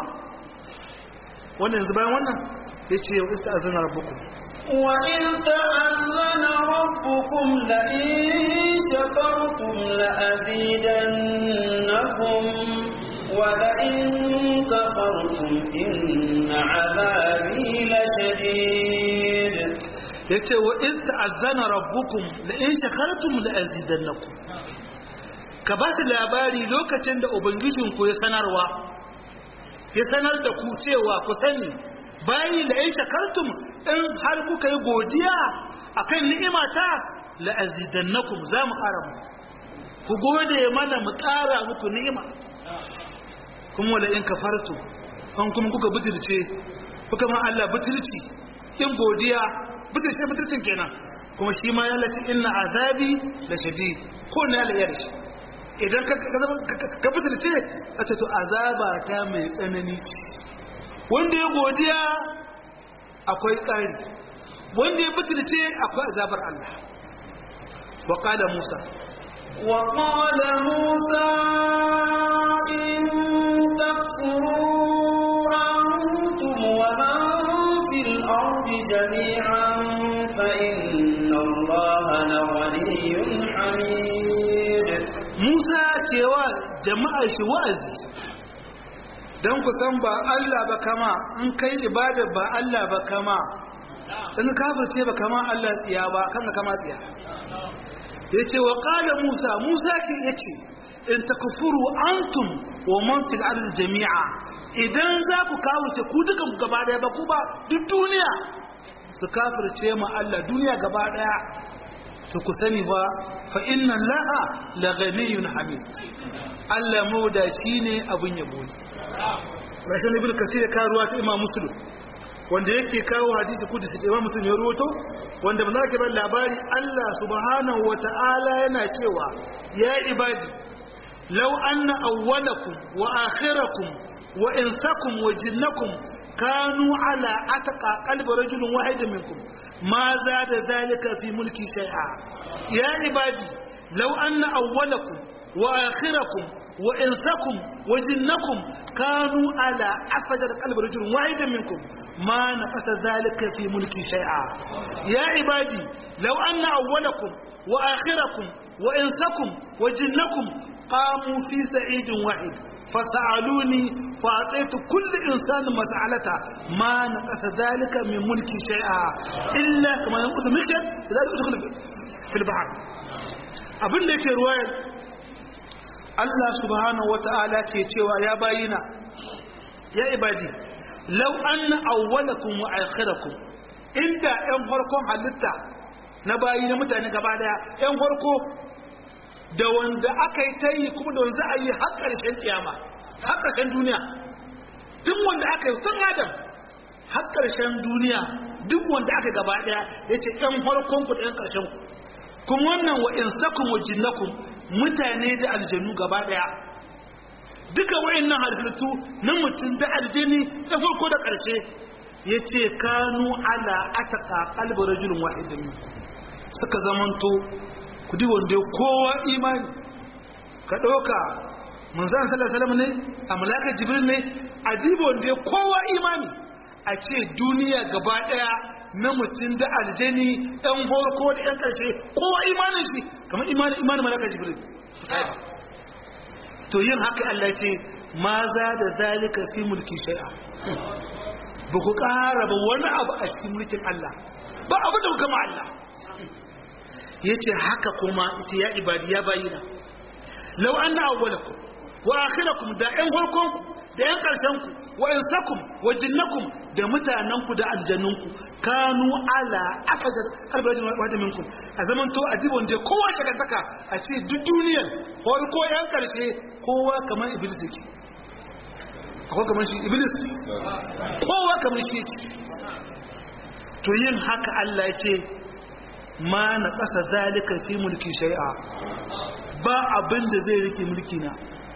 wannan yanzu bayan wannan ya ce wa ista azana rabbukum wa in ta'azzana rabbukum la in shakartum la azidannakum wa la in kafartum inna azabi la shadid yace wa in ta'azzana rabbukum la in shakartum la azidannakum ka ba su labari lokacin da ubangijinku ya sanarwa ya sanar da ku cewa ku sani bayi da in shakartum in har kuka yi godiya akan ni'imata la azidannakum za mu ƙara mu ku gode mana mu ƙara muku ni'ima kuma wala in kafartu an kuma kuka butulce kuka ma Allah butulci in godiya butulce butulcin kenan kuma shi ma ya lati inna azabi la shadid ko ne Allah ya dashi idan ka fitarce a ce to azaba ta mai tsanani wanda ya godiya akwai ƙari wanda ya fitarce akwai azabar Allah wa qala Musa wa qala Musa in takfuru antum wa man fil ardi jami'an fa inna Allaha laghaniyyun hamid Musa cewa jama'a shi wa'azi don ku san ba Allah ba kama in kai ibada ba Allah ba kama in kafirce ba kama Allah tsiya ba kan ka kama tsiya yace wa qala Musa Musa ke yace in takfuru antum wa man fil ardi jami'a idan za ku kawuce ku duka gaba daya ba ku ba duk duniya su kafirce ma Allah duniya gaba daya to ku sani ba fa inna laha la ghaniyun hamid Allah mawdaci ne abin yabo ne rashin ibn kasir ka ruwa ta imam muslim wanda yake kawo hadisi kudusi da imam muslim ya ruwato wanda manzo ke ban labari Allah subhanahu wata'ala yana cewa ya ibadi law anna awwalakum wa akhirakum wa insakum wa jinnakum kanu ala ataqa qalbi rajulin wahidin minkum ma zada dhalika fi mulki shay'a ya ibadi law anna awwalakum wa akhirakum wa insakum wa jinnakum kanu ala afjar qalbi rajulin wahidin minkum ma naqasa dhalika fi mulki shay'a ya ibadi law anna awwalakum wa akhirakum wa insakum wa jinnakum qamu fi sa'idin wahid فسألوني فأعطيت كل إنسان مسألته ما نقص ذلك من ملكي شيئا إلا كما ينقص مخيط ذلك أدخل في البحر abin da yake ruwayar Allah subhanahu wata'ala ke cewa ya bayina ya ibadi law anna awwalakum wa akhirakum inda ɗan farkon halitta na bayi na mutane gaba daya ɗan farko da wanda aka yi ta yi kuma da wanda za a yi har ƙarshen kiyama har ƙarshen duniya duk wanda aka yi tun adam har ƙarshen duniya duk wanda aka gaba ɗaya ya ce ‘yan farkon ku da ‘yan ƙarshen ku kuma wannan wa insakun wa jinnakun mutane da aljanu gaba ɗaya duka wa'annan halittu na mutum da aljani da farko da ƙarshe ya ce kanu ala ataka kalbar rajulun wahidin suka zamanto kudi wanda kowa imani ka ɗauka manzan salasalam ne a malakar jibril ne a diba wanda kowa imani a ce duniya gaba ɗaya na mutum da aljani ɗan farko da ɗan ƙarshe kowa imanin shi kamar imanin malakar jibril to yin haka Allah ce ma za da zalika fi mulki shai'a ba ku ƙara ba wani abu a cikin mulkin Allah ba abu da gama Allah ya ce haka kuma ita ya ibadi ya bayina lau an na awwalakum wa akhirakum da ƴan farkonku da ƴan ƙarshenku wa insakum wa jinnakum da mutanenku da aljannunku kanu ala akajar albarajin wadda minkum a zaman to a dibon da kowa shakantaka a ce duk duniyar farko ƴan ƙarshe kowa kamar iblis yake akwai kamar shi iblis kowa kamar shi yake to yin haka Allah ya ce ma na ƙasa zalika fi mulki shai'a ba abin da zai rike mulki na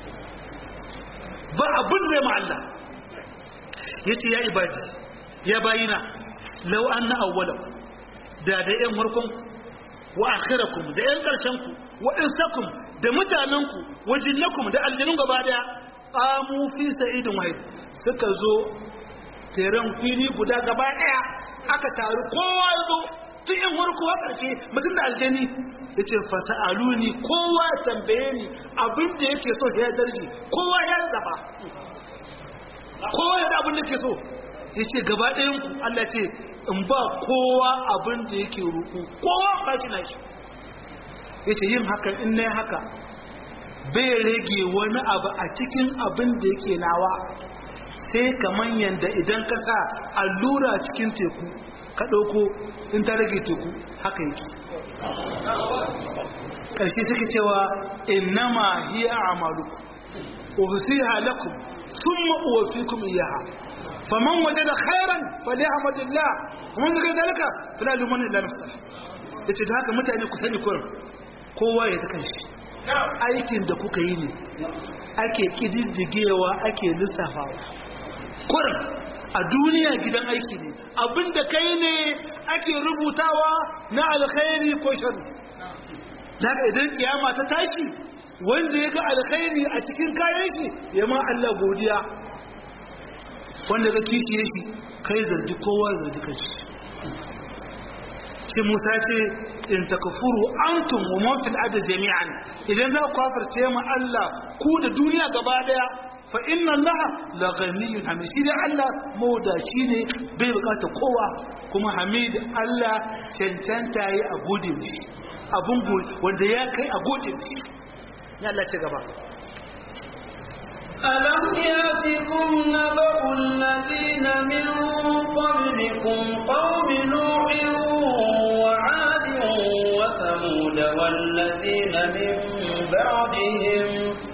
ba abin zai ma'alla ya ce ya ibadi ya bayina lau an na awwalaku da da yan warkonku wa akhirakum da yan ƙarshenku wa insakum da mutanenku wa jinnakum da aljanun gaba daya qamu fi sa'idin wahid suka zo teren fili guda gaba daya aka taru kowa ya zo tun yin warko a ƙarshe mutum da aljani ya ce fasa'aluni kowa tambaye ni abin da yake so ya darji kowa ya zaba kowa ya da abin da ke so ya ce gaba ɗayan ku Allah ce in ba kowa abin da yake roƙo kowa ba shi na shi ya ce yin haka in na haka bai rage wani abu a cikin abin da yake nawa sai kamar yadda idan ka sa allura cikin teku ka ɗauko in ta rage teku haka yake ƙarshe suke cewa innama hiya a'malukum uhsiha lakum thumma uwaffikum iyyaha faman wajada khairan falyahmadillah kuma zaka dalika fala luman illa nafsa yace da haka mutane ku sani kurin kowa ya ta kanshi aikin da kuka yi ne ake kididdigewa ake lissafawa kurin a duniya gidan aiki ne abinda kai ne ake rubutawa na alkhairi ko sharri daga idan kiyama ta tashi wanda ya ga alkhairi a cikin kayan shi ya ma Allah godiya wanda ga kishiye shi kai zargi kowa zargi kashi shi Musa ce in takfuru antum wa man fil ardi jami'an idan za ku kafirce ma Allah ku da duniya gaba daya fa inna Allah la ghaniyyun hamid shi dai Allah mawdaci ne bai bukata kowa kuma hamid Allah cancanta yi a gode mishi abun wanda ya kai a gode mishi ya Allah ci gaba ألم يأتكم نبأ الذين من قبلكم قوم نوح وعاد وثمود والذين من بعدهم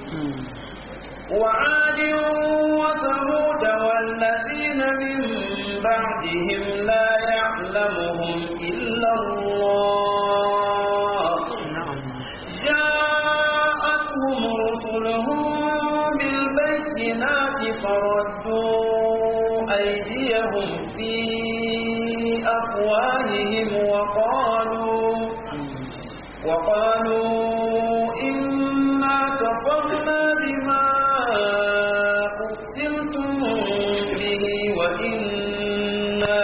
وعاد وثمود والذين من بعدهم لا يعلمهم إلا الله جاءتهم رسلهم بالبينات فردوا أيديهم في أفواههم وقالوا وقالوا إنا كفرنا بما أرسلتم به وإنا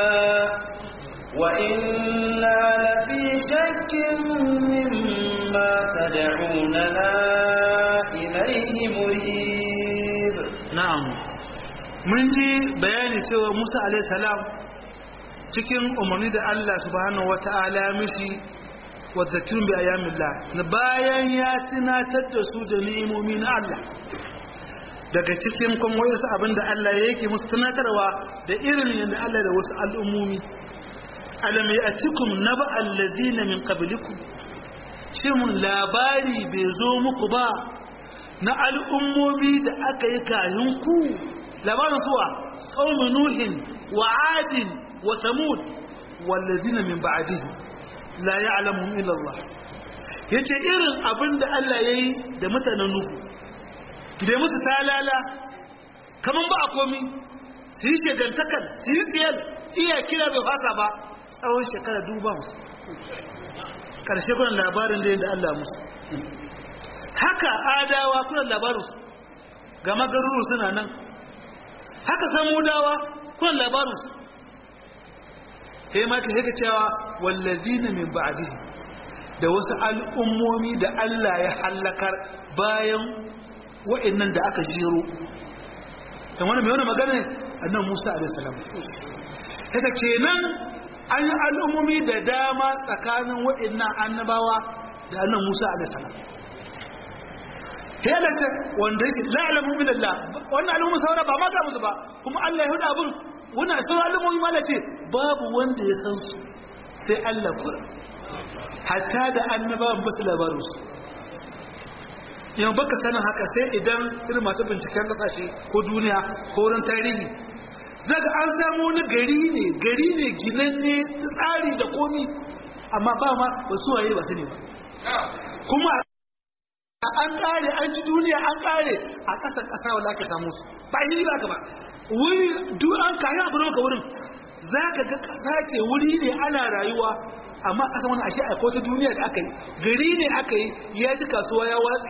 وإنا لفي شك مما تدعوننا إليه مريب na'am mun ji bayani cewa Musa alaihi salam cikin umarni da Allah subhanahu wata'ala mishi wa zakirun bi ayyamillah na bayan ya tunatar da su da ni'imomi na Allah daga cikin kuma wasu abin da Allah ya yake musu tunatarwa da irin yadda Allah da wasu al'ummomi alam ya'tikum naba allazina min qablikum shin labari bai zo muku ba na al'ummomi da aka yi kayan ku labarin suwa ƙaunin nuhin wa adin wa samud wallazina min ba'adihi la ya'lamuhum illa Allah yace irin abin da Allah yayi da mutanen nuhu da musu talala kaman ba a komi su yi shegantakar su yi tsiyar iya kira bai fasa ba tsawon shekara duba musu ƙarshe kuna labarin da yadda Allah musu haka adawa kuna labarinsu ga magaruru suna nan haka samudawa kuna labarinsu sai ma ka haka cewa wallazina min ba'dihi da wasu al'ummomi da Allah ya hallakar bayan wa'annan da aka jero dan wani mai wani magana ne annan Musa alaihi salam haka kenan an yi al'ummomi da dama tsakanin wa'annan annabawa da annan Musa alaihi salam helace wanda yake la'alamu min Allah wannan al'umma saura ba ma musu ba kuma Allah ya huda abun wannan sauran al'ummomi ma ce babu wanda ya san su sai Allah kura hatta da annabawan ba su labarin su yau baka sanin haka sai idan irin masu binciken kasashe ko duniya ko wurin tarihi zaga an samu wani gari ne gari ne ginanne tsari da komi amma ba ma ba su waye ba su ne ba kuma an kare an ci duniya an kare a ƙasar ƙasa wanda ake samu su ba yi ba ka ba wuri duk an kayi abu maka wurin za ka ga ƙasa ce wuri ne ana rayuwa amma ƙasa wani ashe aiko ta duniya da aka yi gari ne aka yi ya ci kasuwa ya watsi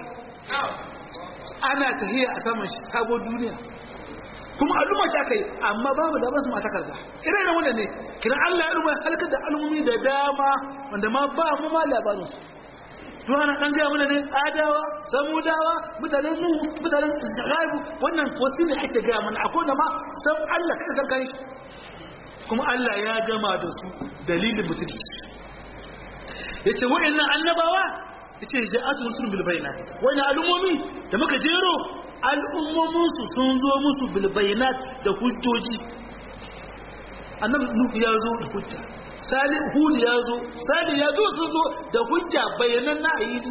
ana tafiya a saman sabo duniya kuma al'umma ce aka yi amma babu da basu mata karba ire iren wanda ne kiran Allah ya al'umma halakar da al'ummi da dama wanda ma ba mu ma labarinsu to ana dan gaya mana ne adawa samudawa mutanen nuhu mutanen shagaibu wannan wasu ne ake gaya mana akwai da ma san Allah kada karkare kuma Allah ya gama da su dalilin mutunci yace wa'annan annabawa yace ja'atu rusul bil bayinat wani al'ummomi da muka jero al'ummomin su sun zo musu bil bayinat da hujjoji annabi nuhu ya zo da hujja salih hud ya zo salih ya zo sun zo da hujja bayanan na ayyidi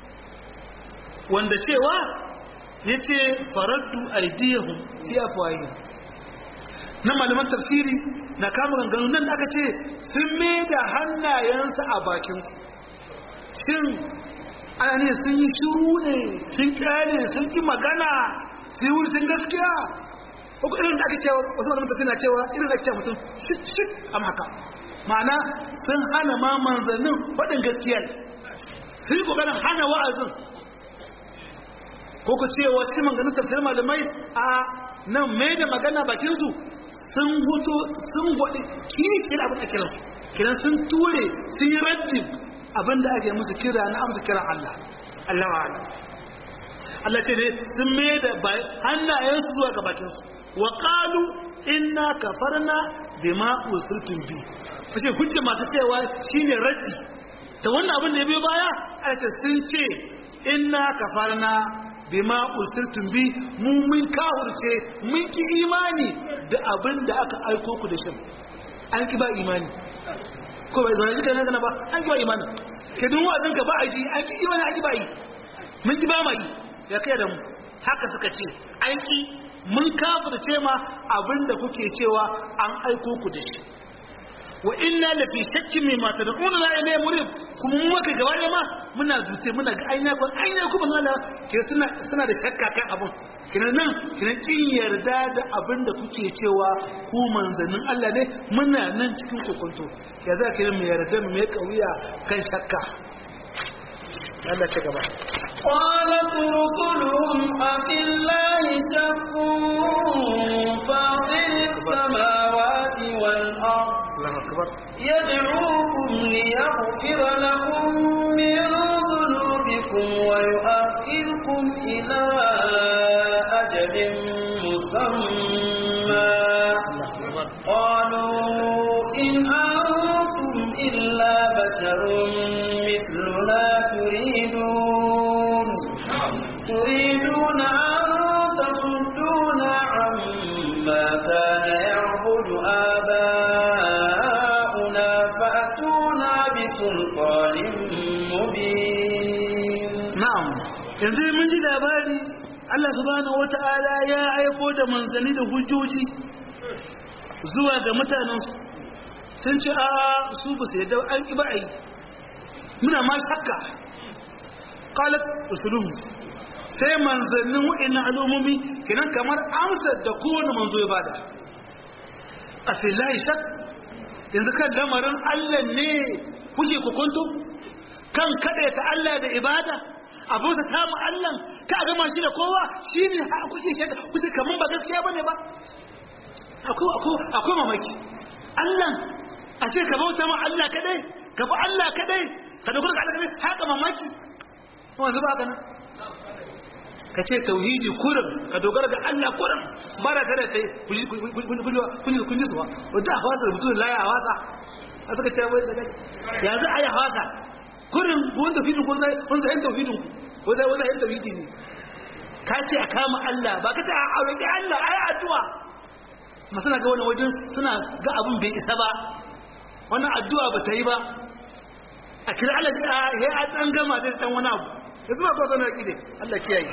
wanda cewa ya ce faraddu aidiyahum fi afwahihim na malaman tafsiri na kama ganganu nan aka ce sun mai da hannayensu a bakinsu shin ana ne sun yi shiru ne sun kyale sun ki magana sai wuri sun gaskiya ko irin da ake cewa wasu malaman tafsiri na cewa irin da ake cewa mutum shit shit am haka ma'ana sun hana ma manzannin faɗin gaskiya sun yi ƙoƙarin hana wa'azin ko ku cewa cikin maganin tafsir malamai a nan mai da magana bakinsu sun hutu sun waɗi kirkin abin da kiransu kiran sun ture sun yi raddin abin da ake musu kira na amsa kiran Allah Allah wa Allah Allah ce ne sun mai da hannayensu zuwa ga bakinsu wa qalu inna kafarna bima usiltum bi fashe hujja masu cewa shine raddi ta wannan abin da ya biyo baya aka sun ce inna kafarna bima usirtum bi mu mun kawurce mun ki imani da abin da aka aiko ku da shi an ki ba imani ko bai zo jika ne ba an ki ba imanin ke dun wa'azin ka ba a ji an ki imani an ki ba yi mun ki ba ma yi ya kai da mu haka suka ce an ki mun kafirce ma abinda kuke cewa an aiko ku da shi wa inna la fi shakkin mimma tad'una la ilayhi murib kuma mu maka gaba da ma muna dute muna ga aina ko aina kuma Allah ke suna suna da shakka kan abun kina nan kina kin yarda da abin da kuke cewa ku manzannin Allah ne muna nan cikin kokonto ya za ki mu yarda mu mai kauya kan shakka Allah ce gaba قالت رسلهم أفي الله شك فاطر السماوات والأرض Allahu akbar يدعوكم ليغفر لكم من ذنوبكم ويؤخركم إلى أجل مسمى قالوا إن أنتم إلا بشر مثلنا تريدون تريدون أن تصدونا عما كان يعبد آباؤنا فأتونا بسلطان مبين na'am yanzu mun ji labari Allah subhanahu wata'ala ya aiko da manzanni da hujjoji zuwa ga mutanen su sun ce a su ba su yadda an ki ba a yi muna ma shakka qalat usuluhu sai manzannin wa'annan al'ummomi kenan kamar amsar da kowane manzo ya bada a filahi shak yanzu kan lamarin Allah ne kuke kokonto kan kaɗe ta Allah da ibada abota ta mu Allah ka gama shi da kowa shine har kuke shaka kuke kaman ba gaskiya bane ba akwai akwai akwai mamaki Allah a ce ka bauta ma Allah kadai ka bi Allah kadai ka dogara ga Allah kadai haka mamaki wanzu ba ka nan ka ce tauhidi kurin ka dogara ga Allah kurin ba da tare kai kun ji zuwa wadda a wasa rubutu da laya a wasa a suka ce wai da kai yanzu a yi a wasa kurin wanda tauhidin kun zai kun zai tauhidin ku wanda wanda yin tauhidi ne ka ce a kama Allah ba ka ce a roƙi Allah a yi addu'a masana ga wani wajen suna ga abin bai isa ba wannan addu'a ba ta yi ba a kira Allah ya a ɗan gama zai ɗan wani abu yanzu ba kwa zaune da Allah kiyaye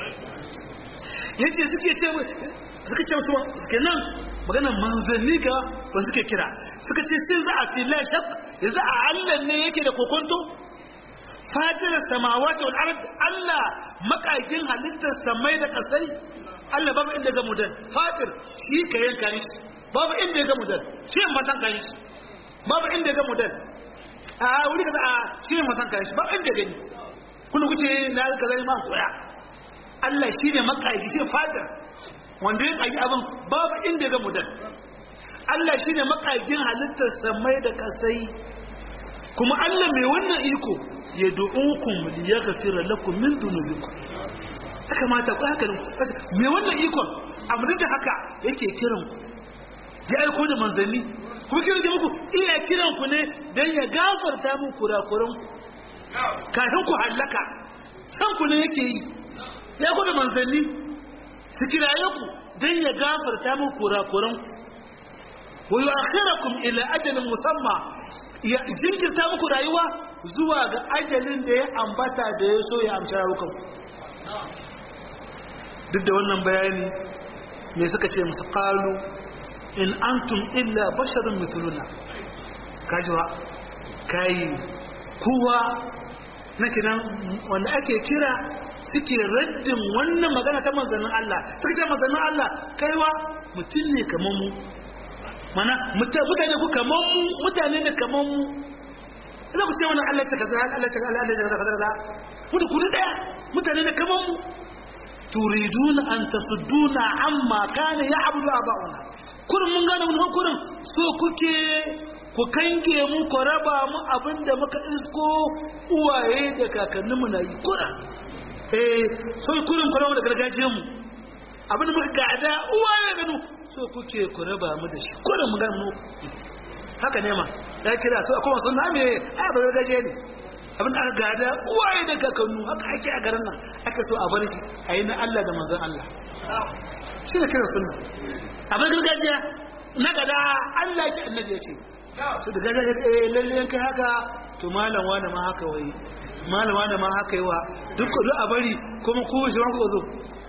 yace suke ce suka ce musu kenan maganar manzanni ga wanda suke kira suka ce sun za a fila shak yanzu a Allah ne yake da kokonto fatir samawati wal ard Allah makagin halittar samai da kasai Allah babu inda ga mudan fatir shi ka yanka shi babu inda ga mudan shi matan kan shi babu inda ga mudan a wuri kaza a shi matan kan shi babu inda gani kullu kuce na kaza ma koya Allah shi ne makaji shi fatir wanda ya kagi abin babu inda ga mudan Allah shi ne makagin halittar samai da kasai kuma Allah mai wannan iko ya du'ukum li yaghfira lakum min dhunubikum ta kamata ku haka mai wannan ikon amma da haka yake kiran ku ya aiko da manzanni kuma kiran da muku iya kiran ku ne dan ya gafarta muku kurakuran ku kafin ku hallaka san ku ne yake yi ya ku da manzanni su kiraye ku don ya gafarta min kurakuran ku wa yu'akhirakum ila ajalin musamma ya jinkirta muku rayuwa zuwa ga ajalin da ya ambata da ya so ya amshi rayukan duk da wannan bayani me suka ce musu qalu in antum illa basharun mithluna kajiwa kai kowa na kinan wanda ake kira suke raddin wannan magana ta manzannin Allah suka ce manzannin Allah kaiwa mutum ne kamar mu mana mutane ku kamar mu mutane ne kamar mu idan ku ce wannan Allah ce kaza Allah ce Allah ce kaza kaza mutu ku daya mutane ne kamar mu turiduna an tasudduna amma kana ya'budu aba'una kurin mun gane mun kurin so kuke ku kange mu ku raba mu abinda muka isko uwaye da kakanninmu na yi kuran eh so kurin ku raba da gargajiyar mu abinda muka gada uwaye ganu so kuke ku raba mu da shi kurin mu gane mu haka ne ma ya kira so akwai wasu na me ai ba gargajiya ne abinda aka gada uwaye da kakannu haka ake a garin nan aka so a bar shi a yi na Allah da manzon Allah shi ne kira sunna abin gargajiya na gada Allah ya ce annabi ya ce sai da gaja eh lalle yan kai haka to malam wani ma haka wai malam wani ma haka yi wa duk duk a bari kuma ku shi ma ku zo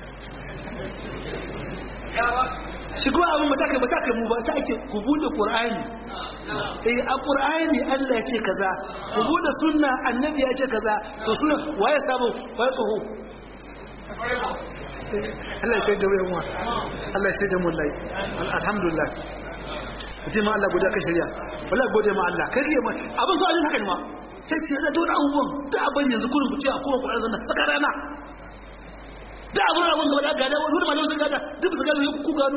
shi kuma abin ba ta kai ba ta kai mu ba ta ake ku bude qur'ani eh a qur'ani Allah ya ce kaza ku bude sunna annabi ya ce kaza to sunna waye sabo waye tsoho Allah ya shaida mu Allah ya shaida mu lai alhamdulillah mutum ma Allah godiya ka shari'a wallahi gode ma Allah kai ma abin so ajin haka ne ma sai ce da dole abubuwan da abin yanzu kurin ku ce a kowa Qur'ani zanna saka rana da abin abin gaba da gada wani malamin sun gada duk su gado ku gano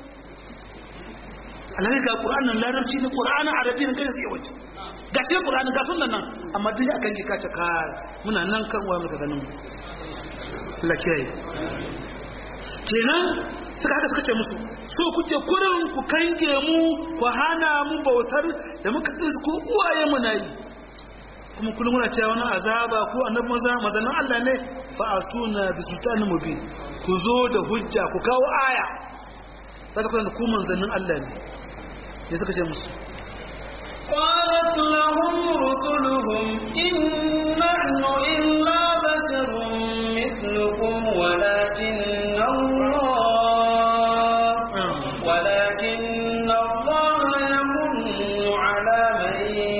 Allah ga Qur'an nan larabci ne Qur'an arabi ne kai sai wace ga shi Qur'an ga sunnan nan amma duk ya kan ki kace ka muna nan kan wa muka ganin Allah kiyaye kenan suka haka suka ce musu so kuke kurin ku kange mu ku hana mu bautar da muka tsiri ko uwaye mu nayi kuma kullum muna cewa wani azaba ko annabi maza mazanin Allah ne fa atuna bi sultanin mubin ku zo da hujja ku kawo aya za ta kuma ku manzannin Allah ne ne suka ce musu قالت لهم رسلهم إن نحن إلا بشر مثلكم ولكن الله ولكن الله يمن على من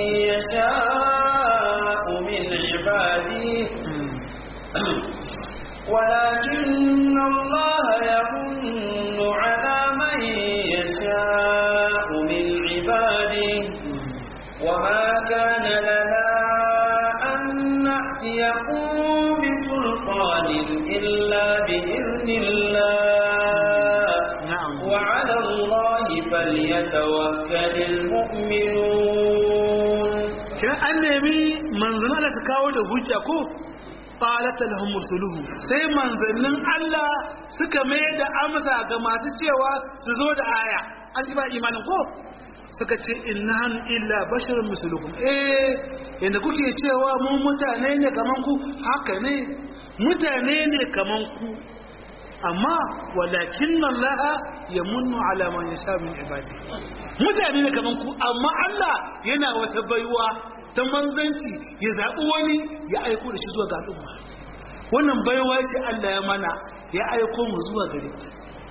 يشاء من عباده ولكن الله يمن على من يشاء من عباده وما كان لنا أن نأتيكم بسلطان إلا بإذن الله نعم وعلى الله فليتوكل المؤمنون kina an nemi manzannin Allah su kawo da hujja ko qalat lahum rusuluhu sai manzannin Allah suka mai da amsa ga masu cewa su zo da aya an ji ba imanin ko suka ce innahan illa basharun mislukum eh yanda kuke cewa mu mutane ne kaman ku haka ne mutane ne kaman ku amma walakin Allah ya munnu ala man yasha min ibadi mutane ne kaman ku amma Allah yana wata baiwa ta manzanci ya zaɓi wani ya aiko da shi zuwa ga al'umma wannan baiwa ce Allah ya mana ya aiko mu zuwa gare ku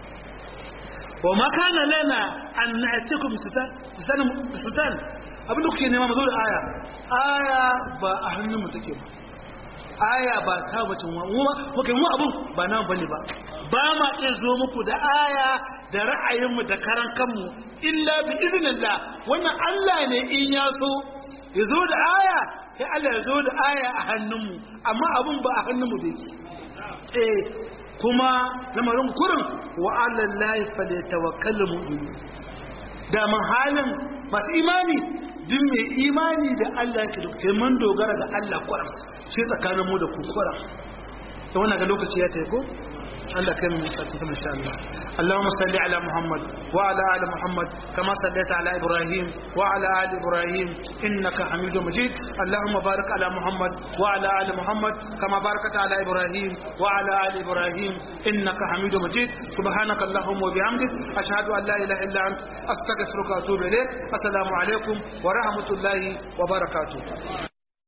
wa ma kana lana an na'tikum sultan sultan abinda kuke nema mu zo da aya aya ba a hannun mu take ba aya ba ta bace mu mu kai mu abun ba nan bane ba ba ma iya zo muku da aya da ra'ayinmu da karan kanmu illa bi iznillah wannan Allah ne in ya so ya zo da aya sai Allah ya zo da aya a hannunmu amma abun ba a hannunmu da yake eh kuma lamarin kurin wa alallahi falyatawakkalul mu'minun da man halin masu imani duk mai imani da Allah ke duk mun dogara ga Allah kuran shi tsakanin mu da ku kuran to wannan ga lokaci ya tayi ko Allah kai mu sati ta insha Allah اللهم صل على محمد وعلى ال محمد كما صليت على ابراهيم وعلى ال ابراهيم انك حميد مجيد اللهم بارك على محمد وعلى ال محمد كما باركت على ابراهيم وعلى ال ابراهيم انك حميد مجيد سبحانك اللهم وبحمدك اشهد ان لا اله الا انت استغفرك واتوب اليك السلام عليكم ورحمه الله وبركاته